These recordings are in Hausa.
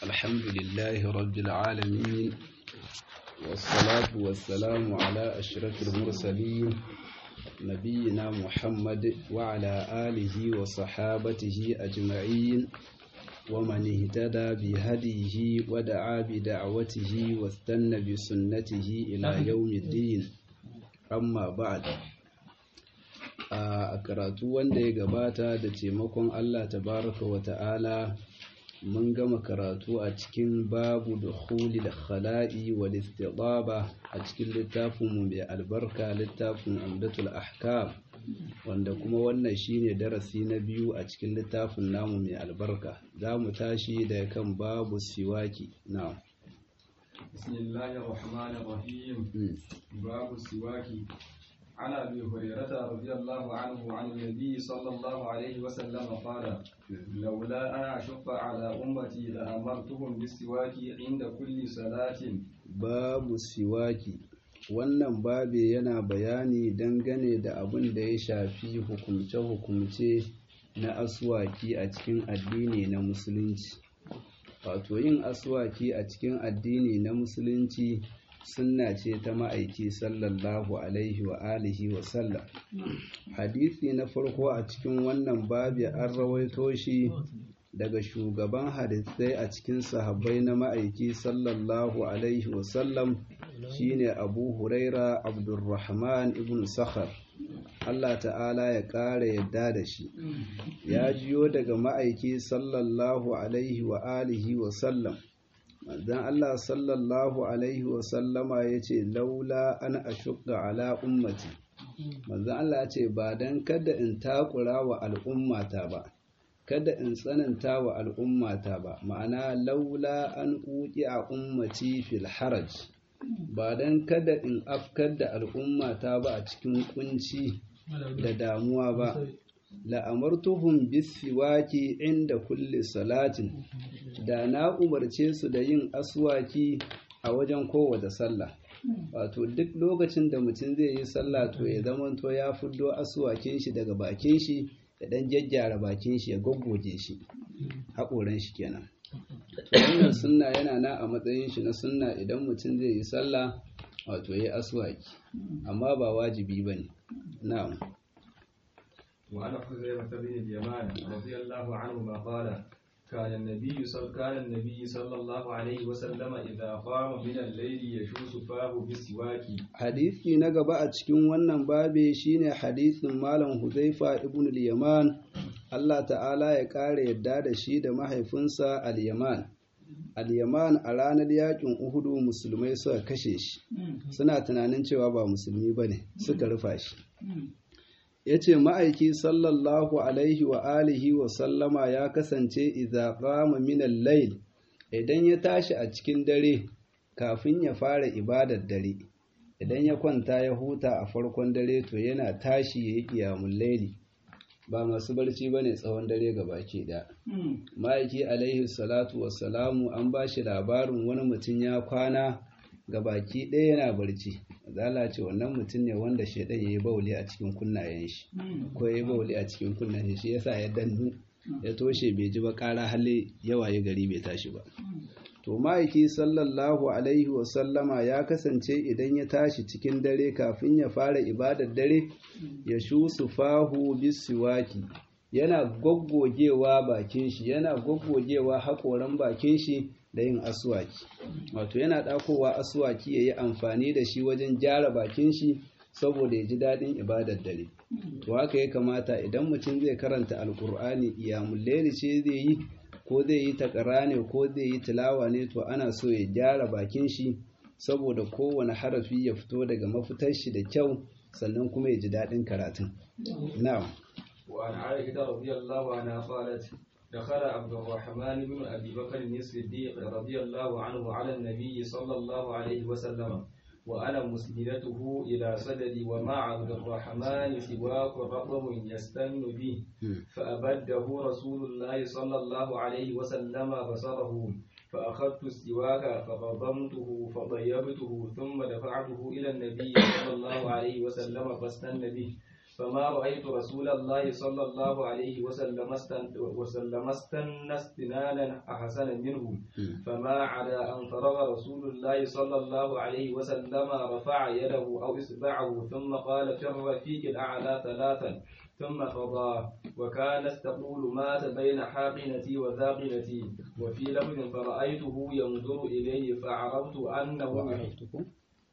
الحمد لله رب العالمين والصلاة والسلام على أشرف المرسلين نبينا محمد وعلى آله وصحابته أجمعين ومن اهتدى بهديه ودعا بدعوته واستنى بسنته إلى يوم الدين أما بعد a karatu wanda ya gabata da taimakon Allah tabaraka wa ta'ala mun gama karatu a cikin babu da da khala'i wal istidaba a cikin littafin mu mai albarka littafin amdatul ahkam wanda kuma wannan shine darasi na biyu a cikin littafin namu mai albarka za mu tashi da kan babu siwaki na bismillahir rahmanir rahim babu siwaki عن ابي هريره رضي الله عنه عن النبي صلى الله عليه وسلم قال لولا ان اشق على امتي لامرتهم بالسواك عند كل صلاه باب السواك wannan babe yana bayani dangane da abin da ya shafi hukumce-hukumce na aswaki a cikin addini na musulunci wato yin aswaki a cikin addini na musulunci sunna ce ta ma'aiki sallallahu alaihi wa alihi wa sallam hadisi na farko a cikin wannan babi an rawaito shi daga shugaban hadisai a cikin sahabbai na ma'aiki sallallahu alaihi wa sallam shine abu huraira abdurrahman ibn sakhar Allah ta'ala ya ƙara yadda da shi ya jiyo daga ma'aiki sallallahu alaihi wa alihi wa sallam manzon Allah sallallahu alaihi wasallama ya ce laula an ashukka ala ummati manzon Allah ya ce ba don kada in takura wa al'ummata ba kada in tsananta wa al'ummata ba ma'ana laula an uki a ummati fil haraj ba don kada in afkar da al'ummata ba a cikin kunci da damuwa ba la'amartuhum bisiwaki inda kulli salatin da na umarce su da yin aswaki a wajen kowace sallah wato duk lokacin da mutum zai yi sallah to ya zamanto ya fiddo aswakin shi daga bakin shi ya dan jajjara bakin shi ya goggoje shi haƙoran shi kenan wannan sunna yana na a matsayin shi na sunna idan mutum zai yi sallah wato ya aswaki amma ba wajibi bane na'am وعن حذيفة بن اليمان رضي الله عنهما قال كان النبي صلى كان النبي صلى الله عليه وسلم إذا قام من الليل يشوس فاه بالسواك hadisi na gaba a cikin wannan babe shine hadisin malam Huzaifa ibn al-Yaman Allah ta'ala ya kare yadda da shi da mahaifinsa al-Yaman al-Yaman a ranar yakin Uhudu musulmai suka kashe shi suna tunanin cewa ba musulmi bane suka rufa shi ya ce ma'aiki sallallahu alaihi wa alihi wa sallama ya kasance idza qama min al-layl idan ya tashi a cikin dare kafin ya fara ibadar dare idan ya kwanta ya huta a farkon dare to yana tashi ya yi qiyamul layli ba masu barci bane tsawon dare baki da ma'aiki alaihi salatu wassalamu an ba shi labarin wani mutum ya kwana ga baki ɗaya yana barci zala ce wannan mutum ne wanda shaidan ya yi bauli a cikin kunnayen shi ko ya yi bauli a cikin kunnayen shi yasa ya dannu ya toshe bai ji ba ƙara hali yawa ya gari bai tashi ba to ma'aiki sallallahu alaihi wasallama ya kasance idan ya tashi cikin dare kafin ya fara ibadar dare ya shu fahu bisiwaki yana goggogewa bakin shi yana goggogewa haƙoran bakin shi da yin aswaki wato yana ɗakowa aswaki ya yi amfani da shi wajen gyara bakin shi saboda ya ji daɗin ibadar dare to haka ya kamata idan mutum zai karanta alkur'ani iyamun laili ce zai yi ko zai yi takara ne ko zai yi tilawa ne to ana so ya gyara bakin shi saboda kowane harafi ya fito daga mafitar shi da kyau sannan kuma ya ji daɗin karatun na'am وعن عائشة رضي الله عنها قالت دخل عبد الرحمن بن أبي بكر الصديق رضي الله عنه على النبي صلى الله عليه وسلم وأنا مسندته إلى صدري ومع عبد الرحمن سواك رطب يستن به فأبده رسول الله صلى الله عليه وسلم بصره فأخذت السواك فقضمته فطيبته ثم دفعته إلى النبي صلى الله عليه وسلم فاستن به فما رأيت رسول الله صلى الله عليه وسلم استن وسلم استن استنانا أحسن منه فما عدا أن فرغ رسول الله صلى الله عليه وسلم رفع يده أو إصبعه ثم قال في الرفيق الأعلى ثلاثا ثم قضى وكانت تقول مات بين حاقنتي وذاقنتي وفي لفظ فرأيته ينظر إليه فعرفت أنه وعرفتكم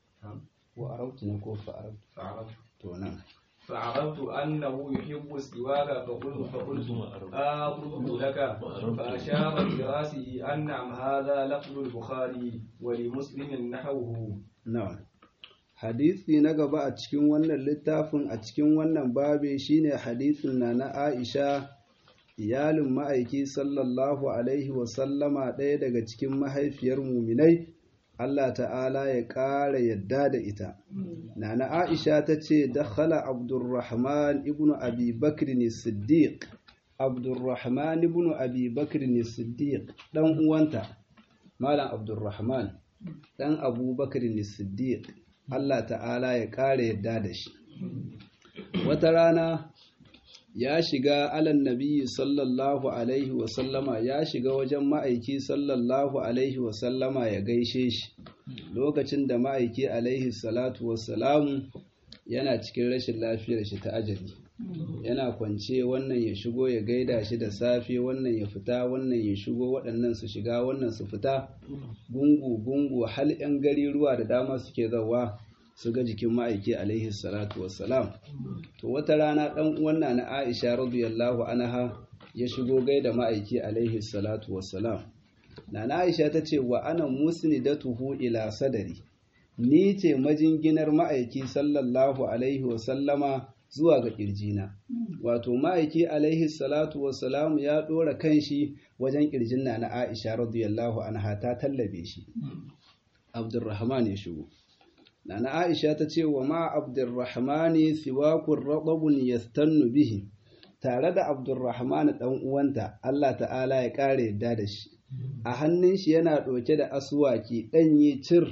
وعرفتنكم فعرفت فعرفت تونان فعرفت أنه يحب السواك فقلت فقلت آخذه لك فأشار براسه أن نعم هذا لفظ البخاري ولمسلم نحوه na'am hadisi na gaba a cikin wannan littafin a cikin wannan babe shine hadisin na na Aisha iyalin ma'aiki sallallahu alaihi wa sallama ɗaya daga cikin mahaifiyar muminai Allah ta'ala ya ƙara yadda da ita Nana Aisha ta ce, Dakhala Abdurrahman ibn Abi Bakr ne Siddiq, Abdurrahman ibn Abi Bakr ne Siddiq, ɗan uwanta, Malam Abdurrahman, ɗan Abu Bakr ne Siddiq, Allah ta'ala ya ƙara yadda da shi. Wata rana ya shiga alan nabiyyi sallallahu Alaihi wasallama ya shiga wajen ma'aiki sallallahu Alaihi wasallama ya gaishe shi. lokacin da ma'aiki alaihi salatu wassalamu yana cikin rashin lafiyar shi ta ajali yana kwance wannan ya shigo ya gaida shi da safe wannan ya fita wannan ya shigo waɗannan su shiga wannan su fita gungu gungu hal 'yan gari ruwa da dama suke zawa su ga jikin ma'aiki alaihi salatu wassalam to wata rana ɗan uwanna na aisha radiyallahu anha ya shigo gaida ma'aiki alaihi salatu wassalam Nana Aisha ta ce wa ana musnidatuhu ila sadari ni ce majinginar ma'aiki sallallahu alaihi wa sallama zuwa ga kirjina wato ma'aiki alaihi salatu wa salamu ya dora kanshi wajen kirjin Nana Aisha radiyallahu anha ta tallabe shi Abdurrahman ya shigo Nana Aisha ta ce wa ma Abdurrahman siwakun radabun yastannu bihi tare da Abdurrahman dan uwanta Allah ta'ala ya kare yadda da shi a hannun shi yana ɗauke da asuwaki ɗanye cir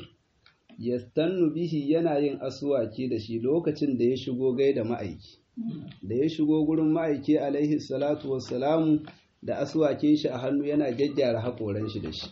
ya stannu bihi yana yin asuwaki da shi lokacin da ya shigo gai da ma'aiki da ya shigo gurin ma'aiki alaihi salatu wassalamu da asuwakin shi a hannu yana gyaggyara haƙoran shi da shi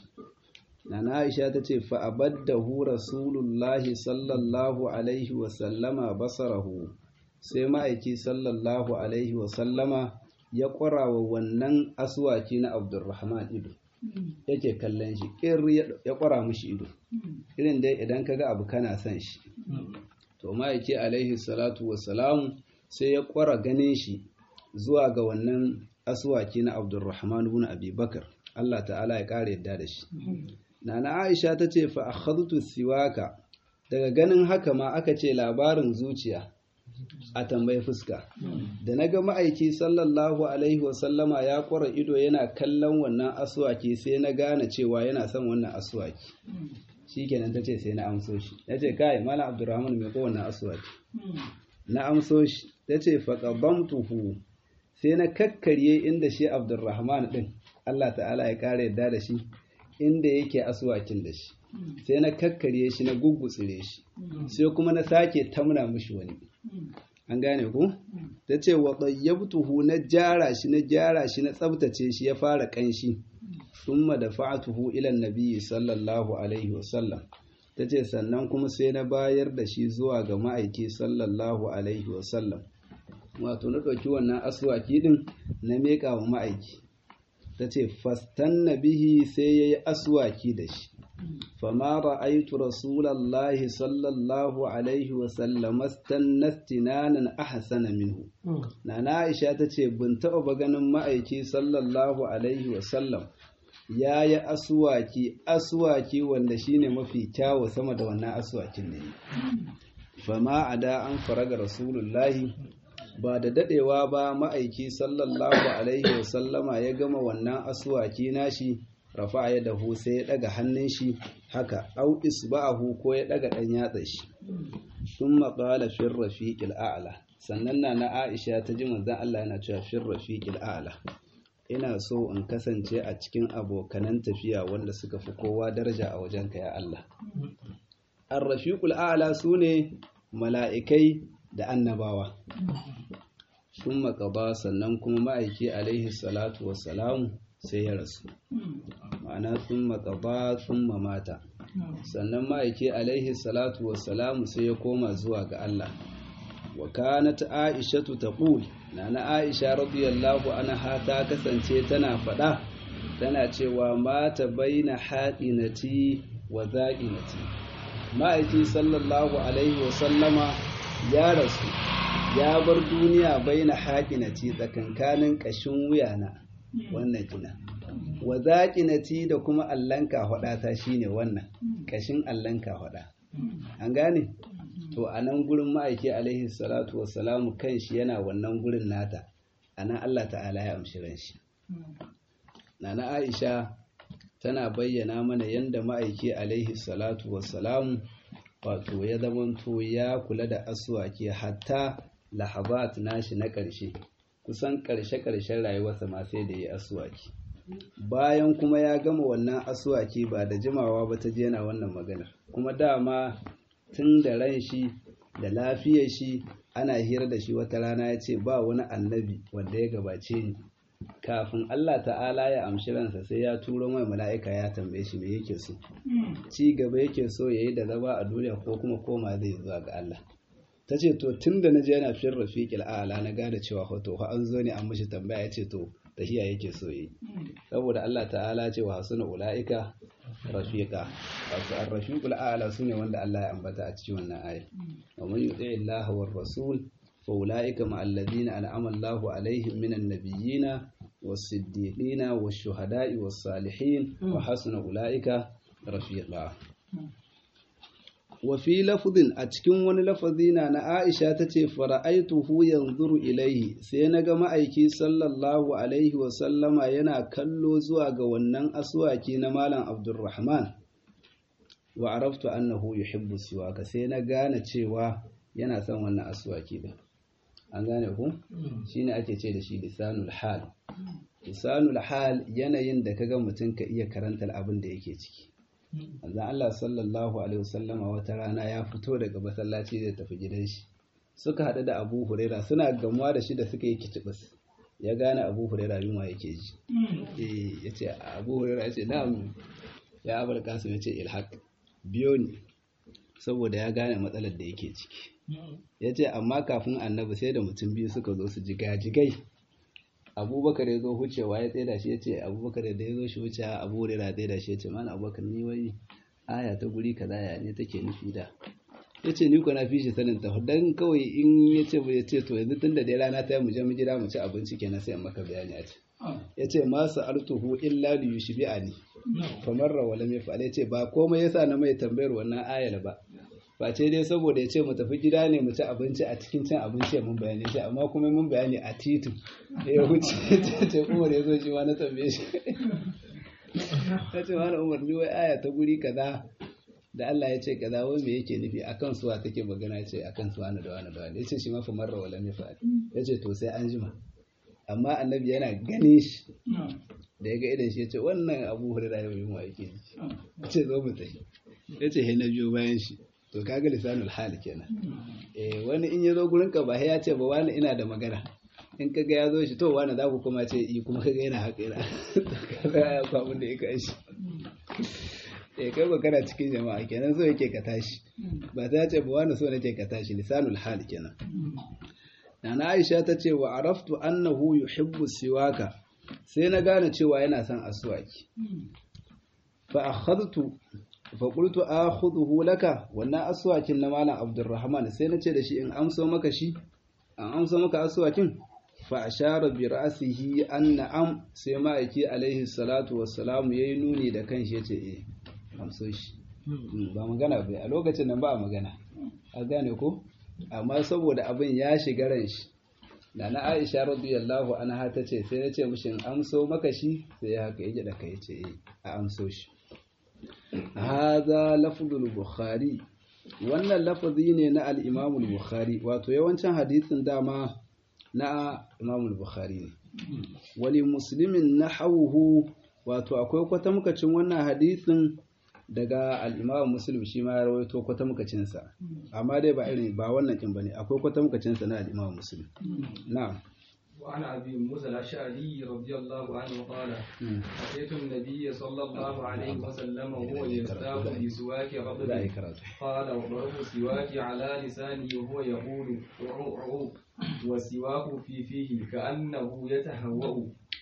Nana Aisha ta ce fa'abaddahu Rasulullahi sallallahu alaihi wasallama basarahu sai ma'aiki sallallahu alaihi wasallama ya ƙwara wa wannan asuwaki na Abdulrahman ido. yake kallon shi ƙir ya ƙwara mushi ido irin dai idan ka ga abu kana son shi to ma'aiki alaihi salatu wassalamu sai ya ƙwara ganin shi zuwa ga wannan asuwaki na abdurrahman ibn abi bakar Allah ta'ala ya ƙara yadda da shi nana aisha ta ce fa akhadtu siwaka daga ganin haka ma aka ce labarin zuciya a tambayi fuska da na ga ma'aiki sallallahu alaihi wasallama ya kwara ido yana kallon wannan asuwaki sai na gane cewa yana son wannan asuwaki shi kenan ta ce sai na amso shi ya ce kai mala abdurrahman mai ko wannan asuwaki na amso shi ta ce tuhu sai na kakkarye inda shi abdurrahman din allah ta'ala ya kara yadda da shi inda yake asuwakin da shi sai na kakkarye shi na gugutsire shi sai kuma na sake tamna mishi wani an gane ku ta ce wa ɗayyabtuhu na jara shi na jara shi na tsabtace shi ya fara ƙanshi summa da fa'atuhu ilan nabiyyi sallallahu alaihi wasallam ta ce sannan kuma sai na bayar da shi zuwa ga ma'aiki sallallahu alaihi wasallam wato na ɗauki wannan aswaki ɗin na meƙa wa ma'aiki ta ce fastan bihi sai ya yi aswaki da shi فما رأيت رسول الله صلى الله عليه وسلم استنى استنانا أحسن منه نانا عائشة تتي بنت أبغان مأيكي صلى الله عليه وسلم ya yi asuwaki asuwaki wanda shine mafi kyawu sama da wannan asuwakin ne fama a da an faraga rasulullahi ba da dadewa ba ma'aiki sallallahu alaihi wasallama ya gama wannan asuwaki nashi rafa ya dahu sai ya daga hannun shi haka au isba'ahu ko ya daga dan yatsa shi sun maƙala fin rafiqil a'la sannan na na Aisha ta ji manzon Allah yana cewa fin rafiqil a'la ina so in kasance a cikin abokanan tafiya wanda suka fi kowa daraja a wajenka ya Allah ar-rafiqul a'la sune mala'ikai da annabawa sun makaba sannan kuma ma'aiki alaihi salatu wassalamu sai ya rasu ma'ana sun makaba sun mamata sannan ma'aiki alaihi salatu wassalamu sai ya koma zuwa ga Allah wa kanat aishatu taqul nana aisha radiyallahu anha ta kasance tana fada tana cewa mata baina haɗinati wa za'inati ma'aiki sallallahu alaihi wa sallama ya rasu ya bar duniya baina haɗinati tsakankanin ƙashin wuyana wannan kina wa za'inati da kuma allanka hada shine wannan ƙashin allanka hada an gane to a nan gurin ma'aiki alaihi salatu wassalamu kan shi yana wannan gurin nata a nan Allah ta'ala ya amshi ran shi nana aisha tana bayyana mana yadda ma'aiki alaihi salatu wassalamu wato ya zamanto ya kula da aswaki hatta lahabat nashi na ƙarshe kusan ƙarshe-ƙarshen rayuwarsa ma sai da ya aswaki bayan kuma ya gama wannan aswaki ba da jimawa ba ta je yana wannan maganar kuma dama tun da ran shi da lafiyar shi ana hira da shi wata rana ya ce ba wani annabi wanda ya gabace ni kafin Allah ta'ala ya amshi ransa sai ya turo mai mala'ika ya tambaye shi me yake so ci gaba yake so yayi da zama a duniya ko kuma koma zai zuwa ga Allah ta ce to tun da na je yana fin rafiqil a'la na gane cewa hoto ha an zo ne an mishi tambaya ya ce to tahiya yake so yi saboda Allah ta'ala ce wa hasuna ula'ika rafiqa wato ar-rafiqul a'la sune wanda Allah ya ambata a cikin wannan aya wa man yuti Allah war rasul fa ula'ika ma alladhina an'ama Allahu alaihim minan nabiyyina was-siddiqina wash-shuhada'i was-salihin wa hasuna ula'ika rafiqa wa fi lafzin a cikin wani lafazi na na Aisha tace fara'aituhu yanzuru ilaihi sai naga ma'aiki sallallahu alaihi wa sallama yana kallo zuwa ga wannan aswaki na malam Abdulrahman wa araftu annahu yuhibbu siwaka sai na gane cewa yana son wannan aswaki din an gane ku shine ake ce da shi lisanul hal lisanul hal yanayin da kaga mutum ka iya karantar abin da yake ciki Manzon Allah sallallahu Alaihi wasallama wata rana ya fito daga masallaci zai tafi gidan shi. Suka haɗu da Abu Huraira suna gamuwa da shi da suka yi kicibis. Ya gane Abu Huraira yunwa yake ji. Eh ya ce Abu Huraira ya ce na'am ya abar kasu ya ce ilhaq biyo ni saboda ya gane matsalar da yake ciki. Ya ce amma kafin annabi sai da mutum biyu suka zo su jigajigai. abubakar ya zo wucewa ya tsaida shi ya ce abubakar da ya zo shi wuce abu hurera ya tsaida shi ya ce mana abubakar ni wai aya ta guri kaza ya ne take nufi da ya ce ni ko na fi shi sanin ta dan kawai in ya ce ya ce to yanzu tun da dai rana ta yi mu je mu gida mu ci abinci kenan sai in maka bayani a ce ya ce ma sa'altuhu illa li yushbi'ani kamar rawala mai fa ya ce ba komai yasa na mai tambayar wannan ayar ba face dai saboda ya ce mu tafi gida ne mu ci abinci a cikin cin abinci ya mun bayani shi amma kuma mun bayani a titin da ya wuce ce umar ya zo shi ma na tambaye shi ta ce wani umar ni wai aya ta guri kaza da Allah ya ce kaza wai me yake nufi akan suwa take magana ce akan suwa na da wani da wani ya ce shi ma fa marra wala ne fa ya ce to sai an jima amma annabi yana gane shi da ya ga idan shi ya ce wannan abu hurira yau yin wa yake ji ya ce zo mu tafi ya ce na biyo bayan shi to kaga lisanul hal kenan eh wani in ya zo gurin ka ba ya ce ba wani ina da magana in kaga ya zo shi to wani za ku kuma ce i kuma kaga yana haka yana kaga ya kwa abin da ya kai shi eh kai ba kana cikin jama'a kenan so yake ka tashi ba ta ce ba wani so nake ka tashi lisanul hal kenan Nana Aisha ta ce wa araftu annahu yuhibbu siwaka sai na gane cewa yana son aswaki fa akhadtu faƙultu a hudu laka wannan asuwakin na malam abdurrahman sai na ce da shi in amso maka shi an amso maka asuwakin fa a share bi ra'asihi an na'am sai ma'aiki alaihi salatu wassalamu ya yi nuni da kan shi ya ce eh amso shi ba magana bai a lokacin nan ba a magana a gane ko amma saboda abin ya shiga ran shi da na aisha radiyallahu anha ta ce sai na ce mishi in amso maka shi sai ya haka ya da kai ce eh a amso shi haza lafzul bukhari wannan lafazi ne na al-imam bukhari wato yawancin hadisin dama na imam bukhari ne wali muslimin nahawuhu wato akwai kwatamkacin wannan hadisin daga al-Imam Muslim shi ma ya rawaito kwatamkacin sa amma dai ba irin ba wannan kin bane akwai kwatamkacin sa na al-Imam Muslim na'am وعن ابي موسى الاشعري رضي الله عنه قال Mm. اتيت النبي صلى الله عليه وسلم وهو يستاق بسواك za a yi رطب karatu قال وضرب السواك على لسانه وهو يقول عو عو والسواك في فيه كأنه يتهوأ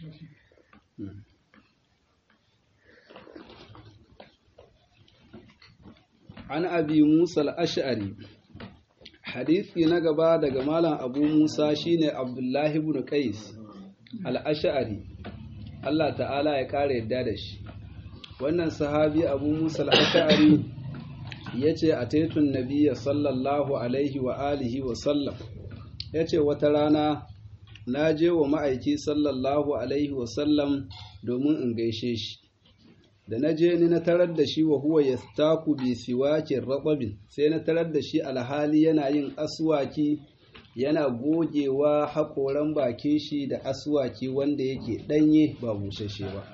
an abi musa al-ash'ari hadisi na gaba daga malam abu musa shine abdullahi ibn qais al-ash'ari Allah ta'ala ya kare yadda da shi wannan sahabi abu musa al-ash'ari yace ataitun nabiyya sallallahu alaihi wa alihi wa sallam yace wata rana na je wa ma'aiki sallallahu alaihi wa sallam domin in gaishe shi da na je ni na tarar da shi wa huwa yastaku bi siwakin ratsabin sai na tarar da shi alhali yana yin aswaki yana gogewa haƙoran bakin shi da aswaki wanda yake ɗanye ba bushashe ba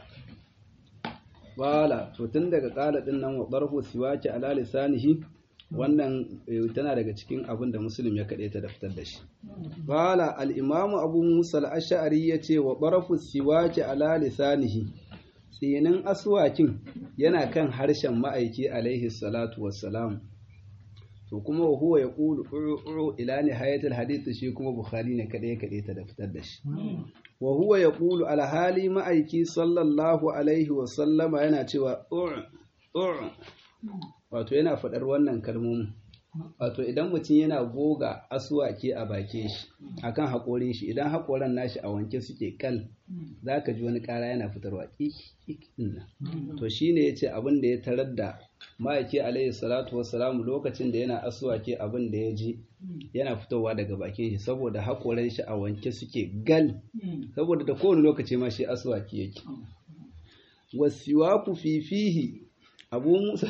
bala to tun daga ƙala ɗin nan wa ɓarfu siwaki ala lisanihi wannan eh, tana daga cikin abin da musulun ya kaɗe ta da fitar da shi bala al'imamu abu musa al'ashari ya ce wa ɓarfu siwaki ala lisanihi tsinin aswakin yana kan harshen ma'aiki alaihi salatu wassalam to kuma wa huwa yaqulu uru ila nihayatil hadith shi kuma bukhari ne kadai kadai ta da fitar da shi wa huwa yaqulu alhali ma'aiki sallallahu alaihi wasallama yana cewa ur ur wato yana faɗar wannan kalmomin wato idan mutum yana goga aswaki a bake shi akan haƙorin shi idan haƙoran nashi a wanke suke kal za ka ji wani ƙara yana fitarwa ƙik ƙik ɗin nan to shi ne ya ce abin da ya tarar da ma'aiki alaihi salatu wassalamu lokacin da yana aswaki abin da ya ji yana fitowa daga bakin shi saboda haƙoran shi a wanke suke gal saboda da kowane lokaci ma shi aswaki yake wasiwaku fifihi abu musa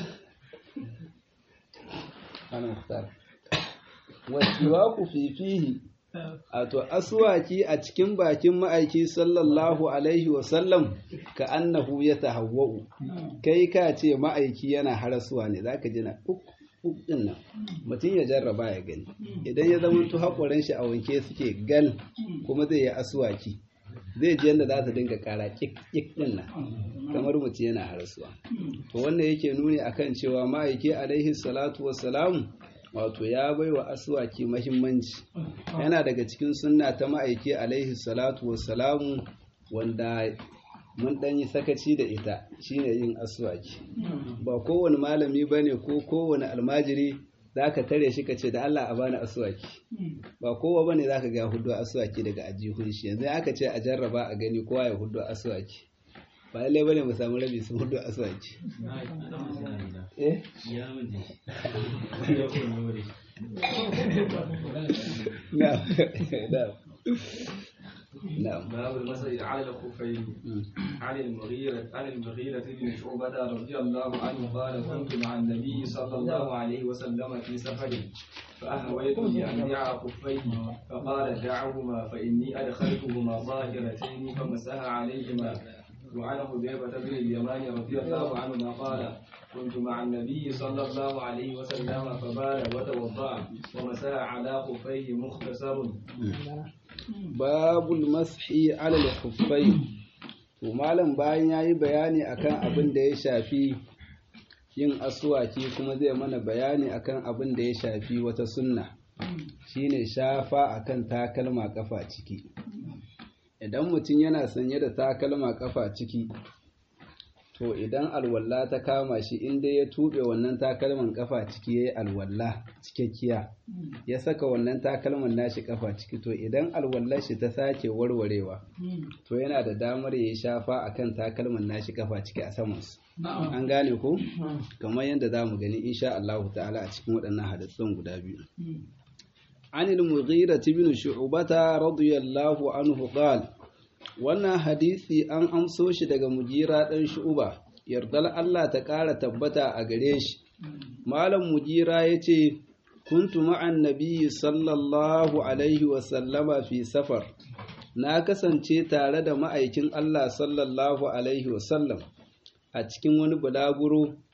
ana muhtar wasiwaku fifihi a to aswaki a cikin bakin ma'aiki sallallahu alaihi wasallam ka annahu ya tahawwa'u kai ka ce ma'aiki yana harasuwa ne zaka ji na uk uk din nan mutum ya jarraba ya gani idan ya zama to hakoran shi a wanke suke gal kuma zai yi aswaki zai ji yadda za ta dinga kara kik kik din nan kamar mutum yana harasuwa to wannan yake nuni akan cewa ma'aiki alaihi salatu wassalamu wato ya bai wa aswaki mahimmanci yana daga cikin sunna ta ma'aiki alaihi salatu wassalamu wanda mun ɗan yi sakaci da ita shine yin aswaki ba kowane malami ba ne ko kowane almajiri za ka tare shi ka ce da Allah a bani aswaki ba kowa ba ne za ka ga hudu aswaki daga ajihun shi yanzu aka ce a jarraba a gani kowa ya hudu aswaki ba lallai ba ne mu samu rabi su hudu aswaki eh na'am na'am na'am باب المسجد على الخفين عن المغيرة عن المغيرة بن شعبة رضي الله عنه قال كنت مع النبي صلى الله عليه وسلم في سفر فأهويت لأنزع خفيه فقال دعهما فإني أدخلتهما ظاهرتين فمسح عليهما وعن حذيفة بن اليمان رضي الله عنهما قال كنت مع النبي صلى الله عليه وسلم فبال وتوضأ ومسح على خفيه مختصر babul mashi alal kuffai to malam bayan yayi bayani akan abin da ya shafi yin aswaki kuma zai mana bayani akan abin da ya shafi wata sunna shine shafa akan takalma kafa ciki idan mutum yana sanye da takalma kafa ciki to idan alwalla ta kama shi inda ya tube wannan takalman kafa ciki yayi alwalla cikakkiya ya saka wannan takalman nashi kafa ciki to idan alwallar shi ta sake warwarewa to yana da damar ya shafa akan takalman nashi kafa ciki a samansu an gane ko kamar yadda za mu gani insha Allah ta'ala a cikin waɗannan hadisan guda biyu عن المغيرة بن شعبة رضي الله عنه قال wannan hadisi an amso shi daga mujira ɗan shu'uba yardar Allah ta ƙara tabbata a gare shi malam mujira ya ce kuntu ma'an nabiyyi sallallahu alaihi wasallama fi safar na kasance tare da ma'aikin Allah sallallahu alaihi wasallam a cikin wani bulaguro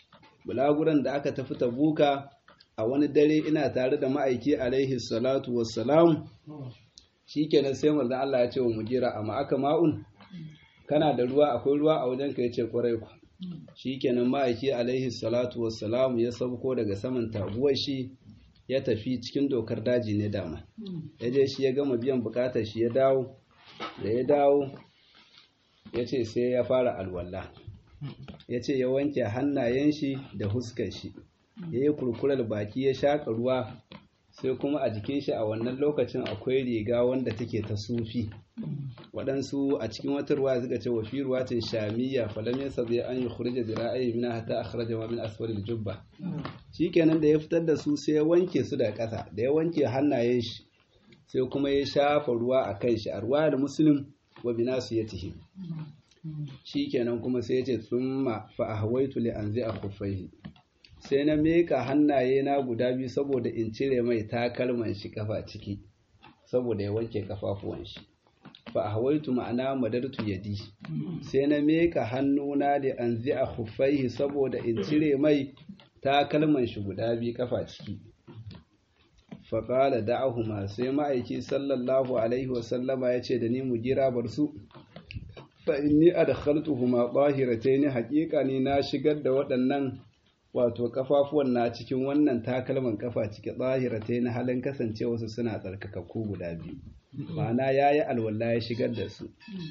bulaguran da aka tafi tabuka a wani dare ina tare da ma'aiki alaihi salatu wassalam shikenan sai manzo Allah ya ce wa mujira amma aka ma'un kana da ruwa akwai ruwa a wajen ka yace kwarai ku shikenan ma'aiki alaihi salatu wassalam ya sauko daga saman taguwar shi ya tafi cikin dokar daji ne dama ya je shi ya gama biyan bukatar shi ya dawo da ya dawo ya ce sai ya fara alwala ya ce ya wanke hannayen shi da huskar shi ya yi kurkurar baki ya shaƙa ruwa sai kuma a jikin shi a wannan lokacin akwai riga wanda take ta sufi waɗansu a cikin wata ruwa suka ce wa fi ruwatin shamiyya falam yasa zai an yi khurja zira'i min hatta akhraja ma min asfalil jubba shikenan da ya fitar da su sai ya wanke su da ƙasa da ya wanke hannayen shi sai kuma ya shafa ruwa a kan shi a ruwa da muslim wa binasu ya tihi shikenan kuma sai ya ce tsumma fa ahwaitu li anzi a khuffaihi sai na meka hannaye na guda biyu saboda in cire mai takalman shi kafa ciki saboda ya wanke kafafuwan shi fa ahwaitu ma'ana madartu yadi sai na meka hannuna da anzi a khuffaihi saboda in cire mai takalman shi guda biyu kafa ciki faƙala da'ahuma sai ma'aiki sallallahu alaihi wasallama ya ce da ni mu gira bar su fa inni adkhaltuhuma tahiratayn haqiqa ni na shigar da waɗannan wato kafafuwan na cikin wannan takalman kafa ciki tahiratayn halin kasancewa su suna tsarkakakku guda biyu ma'ana yayi alwala ya shigar da su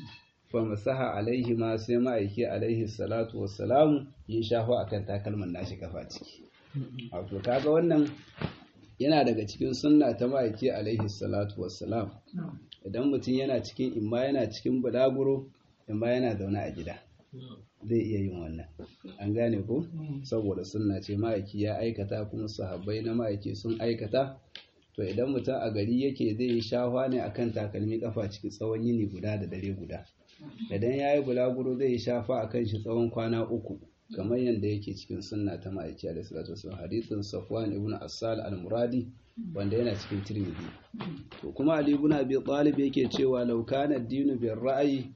fa masaha alaihi ma sai ma'aiki alaihi salatu wassalamu ya shafa akan takalman nashi kafa ciki wato kaga wannan yana daga cikin sunna ta ma'aiki alaihi salatu wassalam idan mutum yana cikin imma yana cikin bulaguro imma yana zaune a gida zai iya yin wannan an gane ko saboda sunna ce ma'aiki ya aikata kuma sahabbai na ma'aiki sun aikata to idan mutum a gari yake zai yi shahwa ne akan takalmi kafa ciki tsawon yini guda da dare guda idan ya yi bulaguro zai yi shafa akan shi tsawon kwana uku kamar yadda yake cikin sunna ta ma'aiki alaihi salatu wasallam hadithin safwan ibn asal al-muradi wanda yana cikin tirmidhi to kuma ali ibn abi talib yake cewa law kana ad-dinu bir ra'yi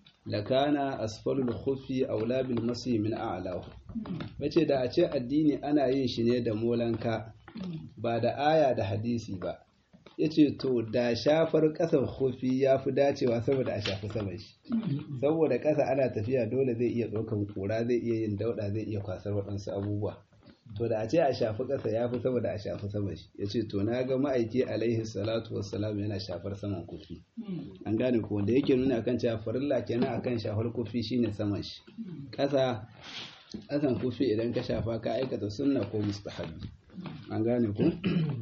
lakana asfalul khuffi aula bil masi min a'lahu bace da a ce addini ana yin shi ne da molanka ba da aya da hadisi ba yace to da shafar ƙasar kofi ya fi dacewa saboda a shafi saman shi saboda ƙasa ana tafiya dole zai iya ɗaukan ƙura zai iya yin dauɗa zai iya kwasar waɗansu abubuwa to da a ce a shafi ƙasa ya fi saboda a shafi saman shi ya ce to na ga ma'aiki alaihi salatu wassalam yana shafar saman kofi an gane ko wanda yake nuna akan cewa farilla kenan akan shafar kofi shine saman shi ƙasa ƙasan kofi idan ka shafa ka aikata sunna ko mustahabi an gane ko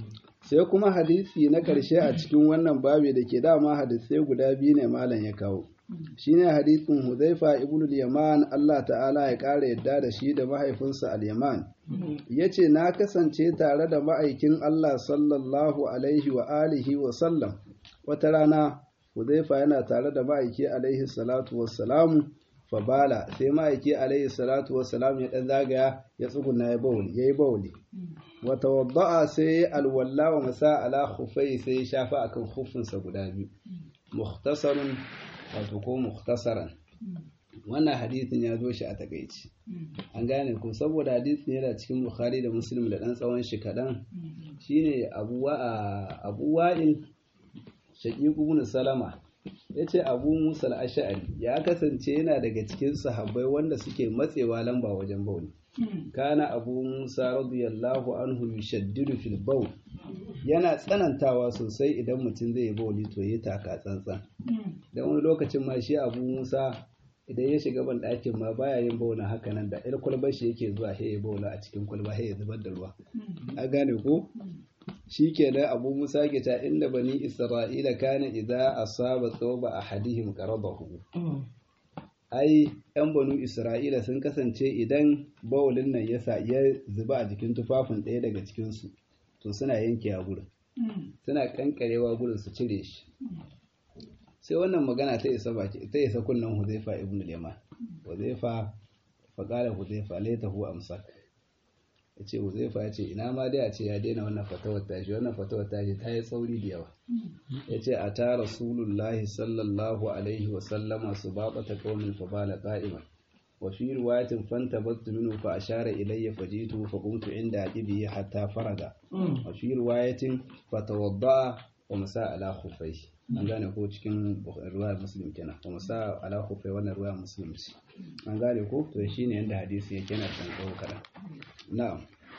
sai kuma hadisi na ƙarshe a cikin wannan babi da ke dama hadisai guda biyu ne malam ya kawo shine hadisin Huzaifa ibn al-Yaman Allah ta'ala ya ƙara yadda da shi da mahaifinsa al-Yaman yace na kasance tare da ma'aikin Allah sallallahu alaihi wa alihi wa sallam wata rana Huzaifa yana tare da ma'aiki alaihi salatu wassalamu fabala sai ma'aiki alaihi salatu wassalam ya dan zagaya ya tsuguna ya bawli yayi bawli wa tawadda'a sai alwalla wa masa ala khufai sai ya shafa akan khufinsa guda biyu mukhtasarun wato ko mukhtasaran wannan hadisin ya zo shi a takaici an gane ko saboda hadisin yana cikin bukhari da muslim da dan tsawon shi kadan shine abu abu wa'il shaqiq ibn salama yace abu musa al-ash'ari ya kasance yana daga cikin sahabbai wanda suke matsewa lamba wajen bauli kana abu musa radiyallahu anhu yushaddidu fil bawl yana tsanantawa sosai idan mutum zai yi bauli to yi taka tsantsan dan wani lokacin ma shi abu musa idan ya shiga ban ɗakin ma baya yin bauna haka nan da ƴar kwalbar shi yake zuwa ya bauna a cikin kwalba ya zubar da ruwa a gane ko shi ke da abu musa ke ta inda bani isra'ila kana idza asaba thawba ahadihim qarabahu ai yan banu isra'ila sun kasance idan bawulin nan ya sa ya zuba a jikin tufafin ɗaya daga cikinsu to suna yanke a gurin suna kankarewa gurin su cire shi sai wannan magana ta isa baki ta isa kunnan huzaifa ibn al-yaman huzaifa fa qala huzaifa laitahu amsak yace huzaifa yace ina ma dai a ce ya daina wannan fatawar tashi wannan fatawar tashi ta yi tsauri da yawa yace a ta rasulullahi sallallahu alaihi wa sallama subaqata qaumin fa bala qa'iman wa fi riwayatin fantabattu minhu fa ashara ilayya fajitu fa qumtu inda aqibi hatta faraga wa fi riwayatin fatawadda wa masa ala khufai an gane ko cikin ruwayar muslim kenan wa masa ala khufai wannan ruwayar muslim ce an gane ko to shine yanda hadisi yake yana san tsawo kadan na'am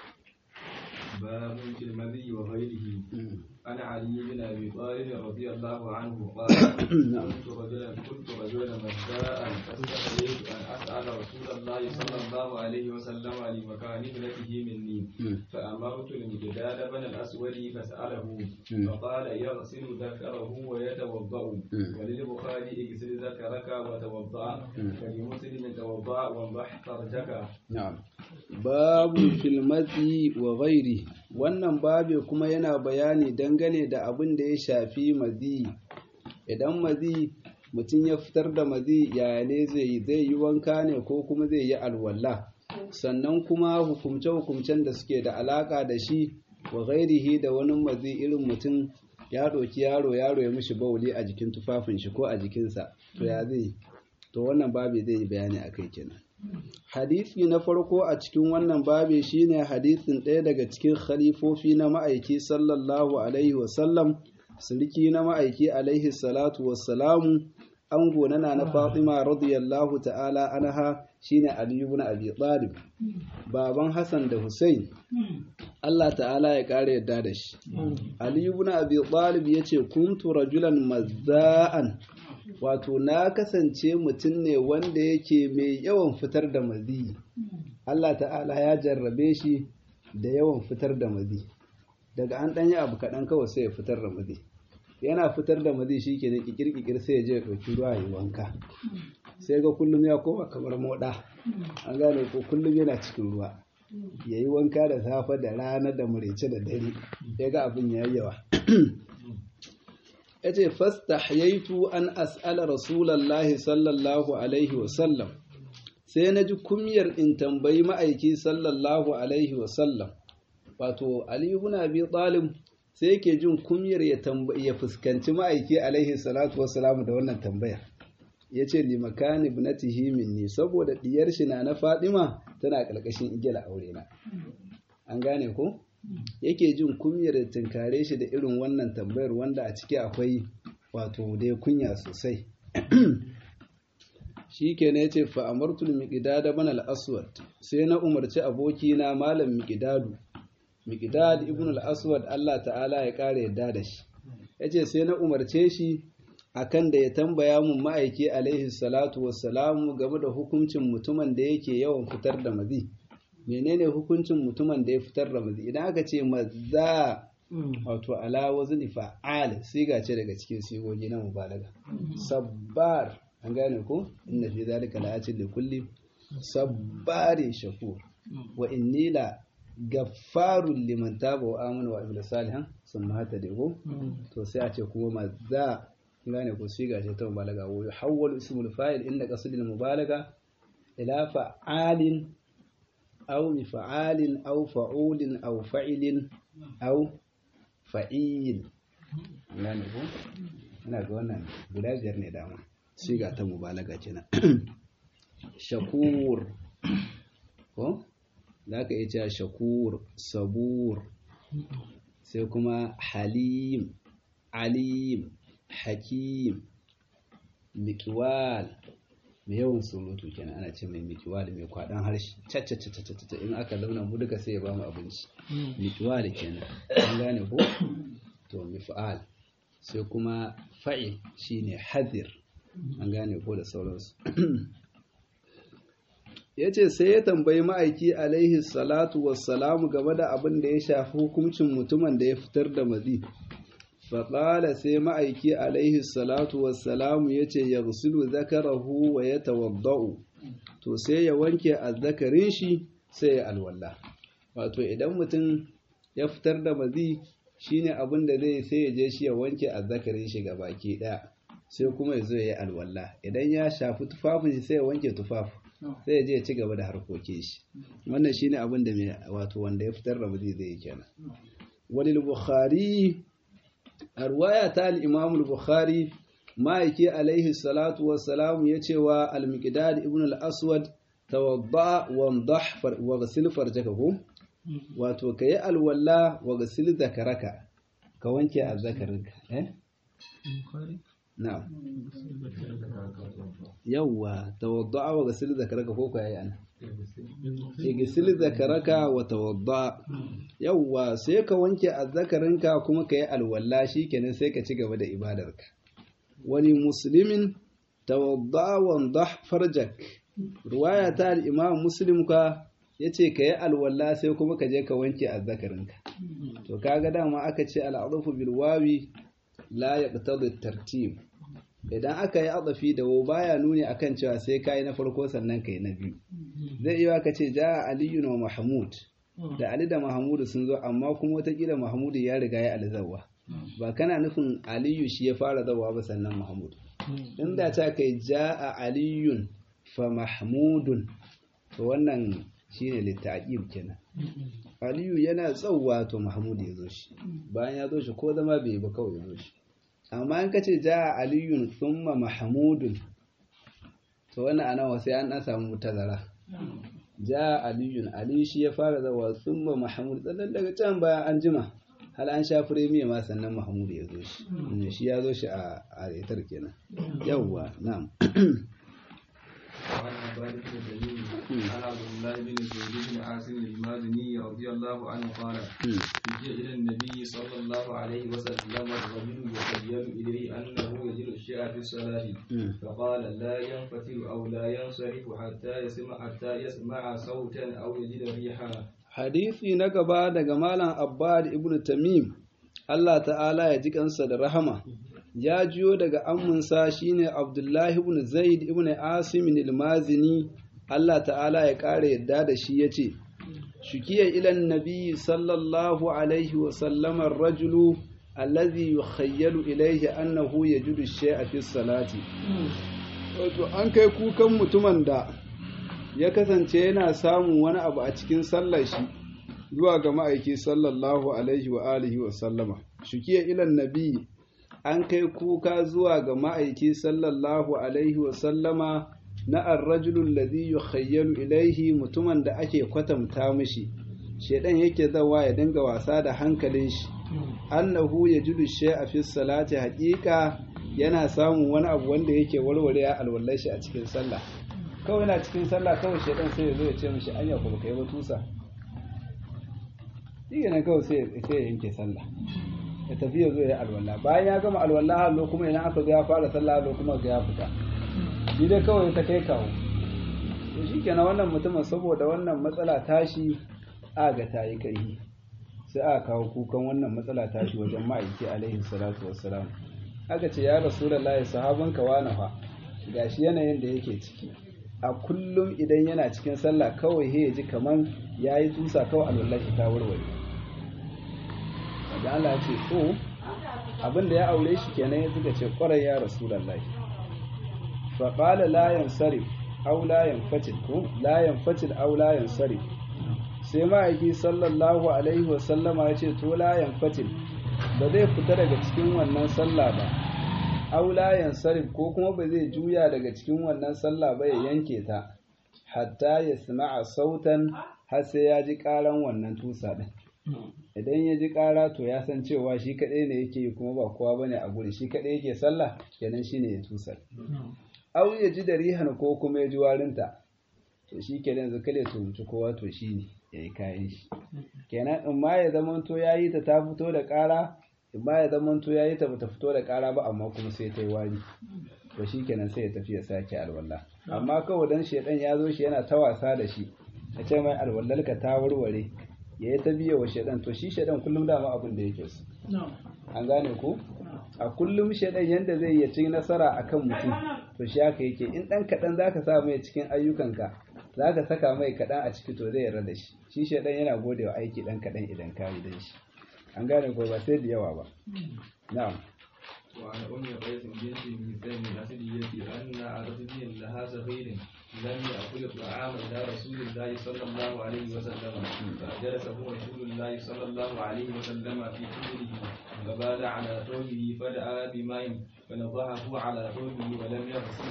باب في المذي وغيره عن علي بن ابي طالب رضي الله عنه قال كنت رجلا كنت رجلا مزاء فاستحييت ان اسال رسول الله صلى الله عليه وسلم لمكان ابنته مني فامرت المقداد بن الاسود فساله فقال يغسل ذكره ويتوضا وللبخاري اغسل ذكرك وتوضا ولمسلم توضا وانضح فرجك na'am babu filmati wa ghairi wannan babe kuma yana bayani dangane da abin da ya shafi mazi idan mazi mutum ya fitar da mazi yaya ne zai yi zai yi wanka ne ko kuma zai yi alwala sannan kuma hukumce-hukumcen da suke da alaka da shi wa ghairihi da wani mazi irin mutum ya ɗauki yaro yaro ya mishi bauli a jikin tufafin shi ko a jikinsa to ya zai to wannan babe zai yi bayani a kai kenan hadisi na farko a cikin wannan babe shine hadisin ɗaya daga cikin khalifofi na ma'aiki sallallahu alaihi wasallam sulki na ma'aiki alaihi salatu wassalamu ango na na Fatima radiyallahu ta'ala anha shine Ali ibn Abi Talib baban Hassan da Hussein Allah ta'ala ya kare yadda da shi Ali ibn Abi Talib yace kuntu rajulan mazza'an wato na kasance mutum ne wanda yake mai yawan fitar da mazi Allah ta'ala ya jarrabe shi da yawan fitar da mazi daga an ɗanyi abu kaɗan kawai sai ya fitar da mazi yana fitar da mazi shi ke ne kikir sai ya je ya ɗauki ruwa ya wanka sai ga kullum ya koma kamar moɗa an gane ko kullum yana cikin ruwa ya yi wanka da safe da rana da murece da dare ya ga abin ya yawa ya ce fastahyaitu an as'ala rasulallahi sallallahu alaihi wasallam sai na ji kumyar in tambayi ma'aiki sallallahu alaihi wasallam wato aliyu ibn abi talib sai yake jin kumyar ya ya fuskanci ma'aiki alaihi salatu wassalam da wannan tambaya yace li makani ibnatihi minni saboda diyar shi na na Fadima tana karkashin igiyar aure na an gane ko yake jin kunyar da tunkare shi da irin wannan tambayar wanda a ciki akwai wato dai kunya sosai shi ke ne ce fa'amartul miƙidada ban al'aswad sai na umarci abokina malam miƙidadu miƙidad ibn al'aswad Allah ta'ala ya ƙara yadda da shi ya ce sai na umarce shi akan da ya tambaya mun ma'aiki alaihi salatu wassalamu game da hukuncin mutumin da yake yawan fitar da mazi menene hukuncin mutumin da ya fitar da mazi idan aka ce maza wato ala wazni fa'al siga ce daga cikin sigogi na mubalaga sabbar an gane ko inna fi zalika la'atin li kulli sabbari shakur wa inni la gaffarun liman taba wa amana wa amila salihan sun mata da ko to sai a ce kuma maza gane ko siga ce ta mubalaga wa yuhawwalu ismul fa'il inda qasdil mubalaga ila fa'alin aw mifa'alin aw fa'ulin aw fa'ilin aw fa'il gane ko ina ga wannan guda biyar ne dama siga ta mubalaga kenan shakur ko za ka iya cewa shakur sabur sai kuma halim alim hakim mikiwal mai yawan surutu kenan ana ce mai mikiwal mai kwaɗan harshe cacacacacacata in aka launa mu duka sai ya ba mu abinci mikiwal kenan an gane ko to mifa'al sai kuma fa'il shine hadir an gane ko da sauransu ya ce sai ya tambayi ma'aiki alaihi salatu wassalamu game da abin da ya shafi hukuncin mutumin da ya fitar da mazi faƙala sai ma'aiki alaihi salatu wassalamu ya ce ya rusulu zakarahu wa ya tawadda'u to sai ya wanke azzakarin shi sai ya alwala wato idan mutum ya fitar da mazi shine abin da zai sai ya je shi ya wanke azzakarin shi ga baki ɗaya sai kuma ya zo ya yi alwala idan ya shafi tufafin shi sai ya wanke tufafin sai ya je ya ci gaba da harkokin shi wannan shine abin da mai wato wanda ya fitar da mazi zai yi kenan walil bukhari a ruwaya ta al-imam al-bukhari ma'aiki alaihi salatu wassalam ya ce wa al-miqdad ibn al-aswad tawadda wandah wa ghsil farjaka ko wato kayi alwala wa ghsil zakaraka ka wanke azzakarinka eh na'am yawwa tawadda wa ghsil zakaraka ko kai ana igsil zakaraka wa tawadda yawwa sai ka wanke azzakarinka kuma kayi alwala shikenan sai ka ci gaba da ibadarka wani muslimin tawadda wandah farjak ruwaya ta al-imam muslim ka yace ka yi alwala sai kuma ka je ka wanke azzakarinka to kaga dama aka ce al'adafu bil wawi la yaqtadi tartib idan aka yi adafi da wo baya nuni akan cewa sai kai na farko sannan kai na biyu zai iya ka ce ja aliyu wa mahmud da ali da mahmud sun zo amma kuma watakila mahmud ya riga ya alzawa ba kana nufin aliyu shi ya fara zawa ba sannan mahmud inda ta kai ja'a aliyun fa mahmudun to wannan shine littaqib kenan aliyu yana tsawwa to mahmud ya zo shi bayan ya zo shi ko zama bai ba kawai ya zo shi amma in kace ja'a aliyun thumma mahmudun to wannan ana sai an dan samu tazara ja'a aliyun ali shi ya fara zawa thumma mahmud dan daga can bayan an jima hal an sha firemiya ma sannan mahmud ya zo shi shi ya zo shi a itar kenan yawwa na'am وعن عباد بن تميم عن عبد الله بن زيد بن عاصم المازني رضي الله عنه قال جاء الى النبي صلى الله عليه وسلم الرجل يخيل اليه انه يجد الشيء في الصلاه فقال لا ينفتل او لا ينصرف حتى يسمع حتى يسمع صوتا او يجد ريحا hadisi na gaba daga malam abbad ibn tamim Allah ta'ala ya ji kansa da rahama ya jiyo daga amminsa shine abdullahi ibn zaid ibn asim al-mazini Allah ta'ala ya ƙara yadda da shi yace shukiya ilan nabi sallallahu alaihi wa sallama rajulu allazi yukhayyalu ilayhi annahu yajidu shay'a fi salati wato an kai kukan mutumin da ya kasance yana samun wani abu a cikin sallar shi zuwa ga ma'aiki sallallahu alaihi wa alihi wa sallama shukiya ilan nabi an kai kuka zuwa ga ma'aiki sallallahu alaihi wa sallama na arrajulun ladhi yukhayyalu ilaihi mutumin da ake kwatanta mishi shedan yake zawa ya dinga wasa da hankalin shi annahu yajidu shay'a fi salati haqiqa yana samun wani abu wanda yake warware alwallar shi a cikin sallah kawai na cikin sallah kawai shaidan sai ya zo ya ce mishi anya ko baka yi ba tusa shi ne kawai sai ya yanke sallah ya tafi ya zo ya alwala bayan ya gama alwala hallo kuma idan aka zo ya fara sallah hallo kuma ga ya fita shi dai kawai ta kai kawo to shi kenan wannan mutumin saboda wannan matsala tashi a ga ta yi kai sai aka kawo kukan wannan matsala tashi wajen ma'aiki alaihi salatu wassalam aka ce ya rasulullahi sahabanka wani fa gashi yanayin da yake ciki a kullum idan yana cikin sallah kawai he ji kaman ya yi tusa kawai alwallahi ta warware da Allah ce to abin da ya aure shi kenan ya zuga ce kwarai ya rasulullahi fa qala la yansarif aw la yanfatil ko la yanfatil aw la yansarif sai ma'aiki sallallahu alaihi wa sallama ya ce to la yanfatil ba zai fita daga cikin wannan sallah ba aula yansarif ko kuma ba zai juya daga cikin wannan sallah ba ya yanke ta hatta ya sama'a sautan har sai ya ji karan wannan tusa din idan ya ji kara to ya san cewa shi kadai ne yake kuma ba kowa bane a guri shi kadai yake sallah kenan shine ya tusa au ya ji da rihan ko kuma ya ji warinta to shi kenan yanzu kale to mutu kowa to shine yayi kayan shi kenan in ma ya zamanto yayi ta ta fito da kara ba ya zama to yayi ta bata fito da ƙara ba amma kuma sai ta yi wari to shikenan sai ya tafi ya sake alwala amma kawai dan shedan ya zo shi yana ta wasa da shi ya ce mai alwallarka ta warware ya yi ta biya wa shedan to shi shedan kullum dama abin da yake so an gane ko a kullum shedan yanda zai yi ci nasara akan mutum to shi haka yake in dan kadan zaka sa mai cikin ayyukanka zaka saka mai kadan a ciki to zai yarda da shi shi shedan yana godewa aiki dan kadan idan ka yi dan shi an gane ko ba sai da yawa ba na'am وعن أم قيس بنت ميثان الأسدية أن عربيا لها صغير لم يأكل الطعام إلى رسول الله صلى الله عليه وسلم فجلسه رسول الله صلى الله عليه وسلم في حجره فبال على ثوبه فدعا بماء فنضحه على ثوبه ولم يغسله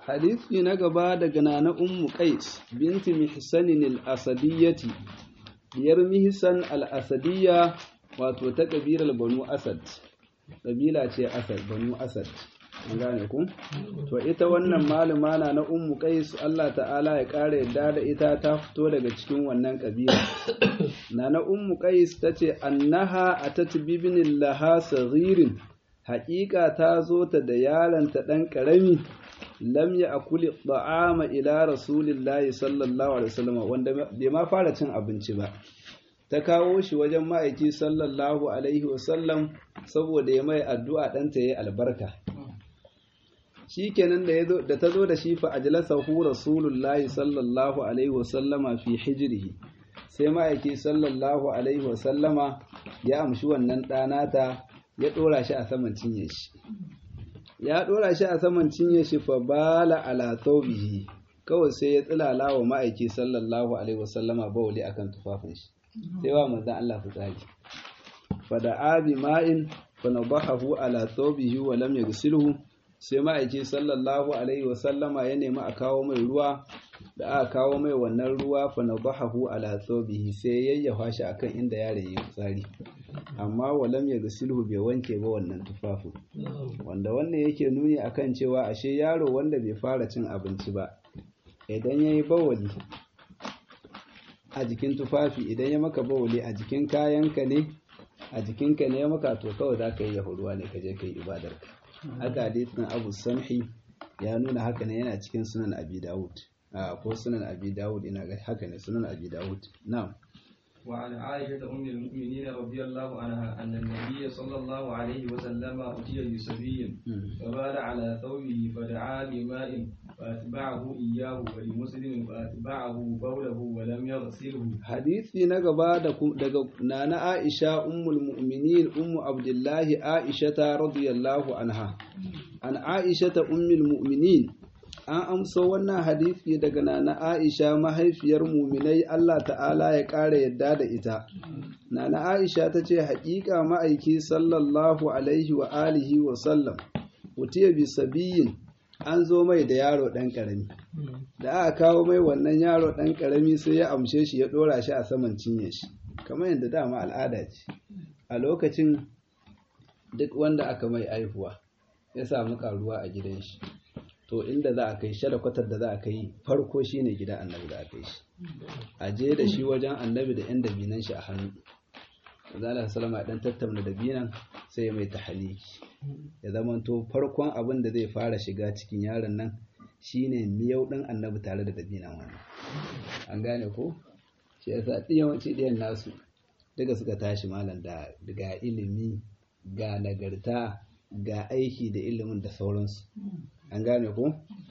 hadisi na gaba daga nana ummu qais binti mihsanin al-asadiyyati diyar mihsan al-asadiyya wato ta kabilar banu asad kabila ce asad banu asad an gane ku to ita wannan malama na na ummu qais Allah ta'ala ya kare yadda da ita ta fito daga cikin wannan kabila na na ummu qais tace annaha atat bibnin laha saghirin haƙiƙa ta zo ta da yaronta ɗan ƙarami lam ya akuli ta'ama ila rasulillahi sallallahu alaihi wasallam wanda bai ma fara cin abinci ba ta kawo shi wajen ma'aiki sallallahu alaihi wasallam saboda ya mai addu'a ɗanta ya yi albarka shi kenan da ta zo da shi fa ajlasahu rasulullahi sallallahu alaihi wasallama fi hijrihi sai ma'aiki sallallahu alaihi wasallama ya amshi wannan ɗanata ya ɗora shi a saman cinye shi ya ɗora shi a saman cinye shi fa bala ala thawbihi kawai sai ya tsilala wa ma'aiki sallallahu alaihi wasallama bawli akan tufafin shi sai wa manzon Allah fitsari fa da abi ma'in fa nadahahu ala thawbihi wa lam yaghsilhu sai ma'aiki sallallahu alaihi wasallama ya nemi a kawo mai ruwa da aka kawo mai wannan ruwa fa nadahahu ala thawbihi sai yayyafa shi akan inda yaron ya fitsari amma walam ya silhu bai wanke ba wannan tufafin wanda wannan yake nuni akan cewa ashe yaro wanda bai fara cin abinci ba idan ya yi bawali a jikin tufafi idan ya maka bawali a jikin kayanka ne a jikinka ne ya maka to kawai za ka yi yahuruwa ne ka je ka yi ibadarka haka hadisin abu samhi ya nuna haka ne yana cikin sunan abi dawud ko sunan abi dawud ina ga haka ne sunan abi dawud na'am وعن عائشة أم المؤمنين رضي الله عنها أن النبي صلى الله عليه وسلم أتي بصبي فبال على ثوبه فدعا بماء فأتبعه إياه ولمسلم فأتبعه بوله ولم يغسله حديثي نقبا daga nana Aisha ummul mu'minin ummu Abdullahi Aisha radiyallahu anha an Aisha ummul mu'minin an amso wannan hadisi daga nana Aisha mahaifiyar muminai Allah ta'ala ya ƙara yadda da ita. Nana Aisha ta ce haƙiƙa ma'aiki sallallahu alaihi wa alihi wa sallam, wutiya bi sabiyin an zo mai da yaro ɗan ƙarami. Da aka kawo mai wannan yaro ɗan ƙarami sai ya amshe shi ya ɗora shi a saman cinye shi, kamar yadda dama al'ada ce. A lokacin duk wanda aka mai aihuwa ya samu ƙaruwa a gidan shi. to inda za a kai kwatar da za a kai farko shine gidan annabi da aka yi shi a je da shi wajen annabi da yan dabinan shi a hannu zala salama dan tattauna dabinan sai mai tahaliki ya zama to farkon abin da zai fara shiga cikin yaron nan shine miyau din annabi tare da dabinan wannan an gane ko shi yasa yawanci ɗiyan nasu duka suka tashi malam da ga ilimi ga nagarta ga aiki da ilimin da sauransu an gane ko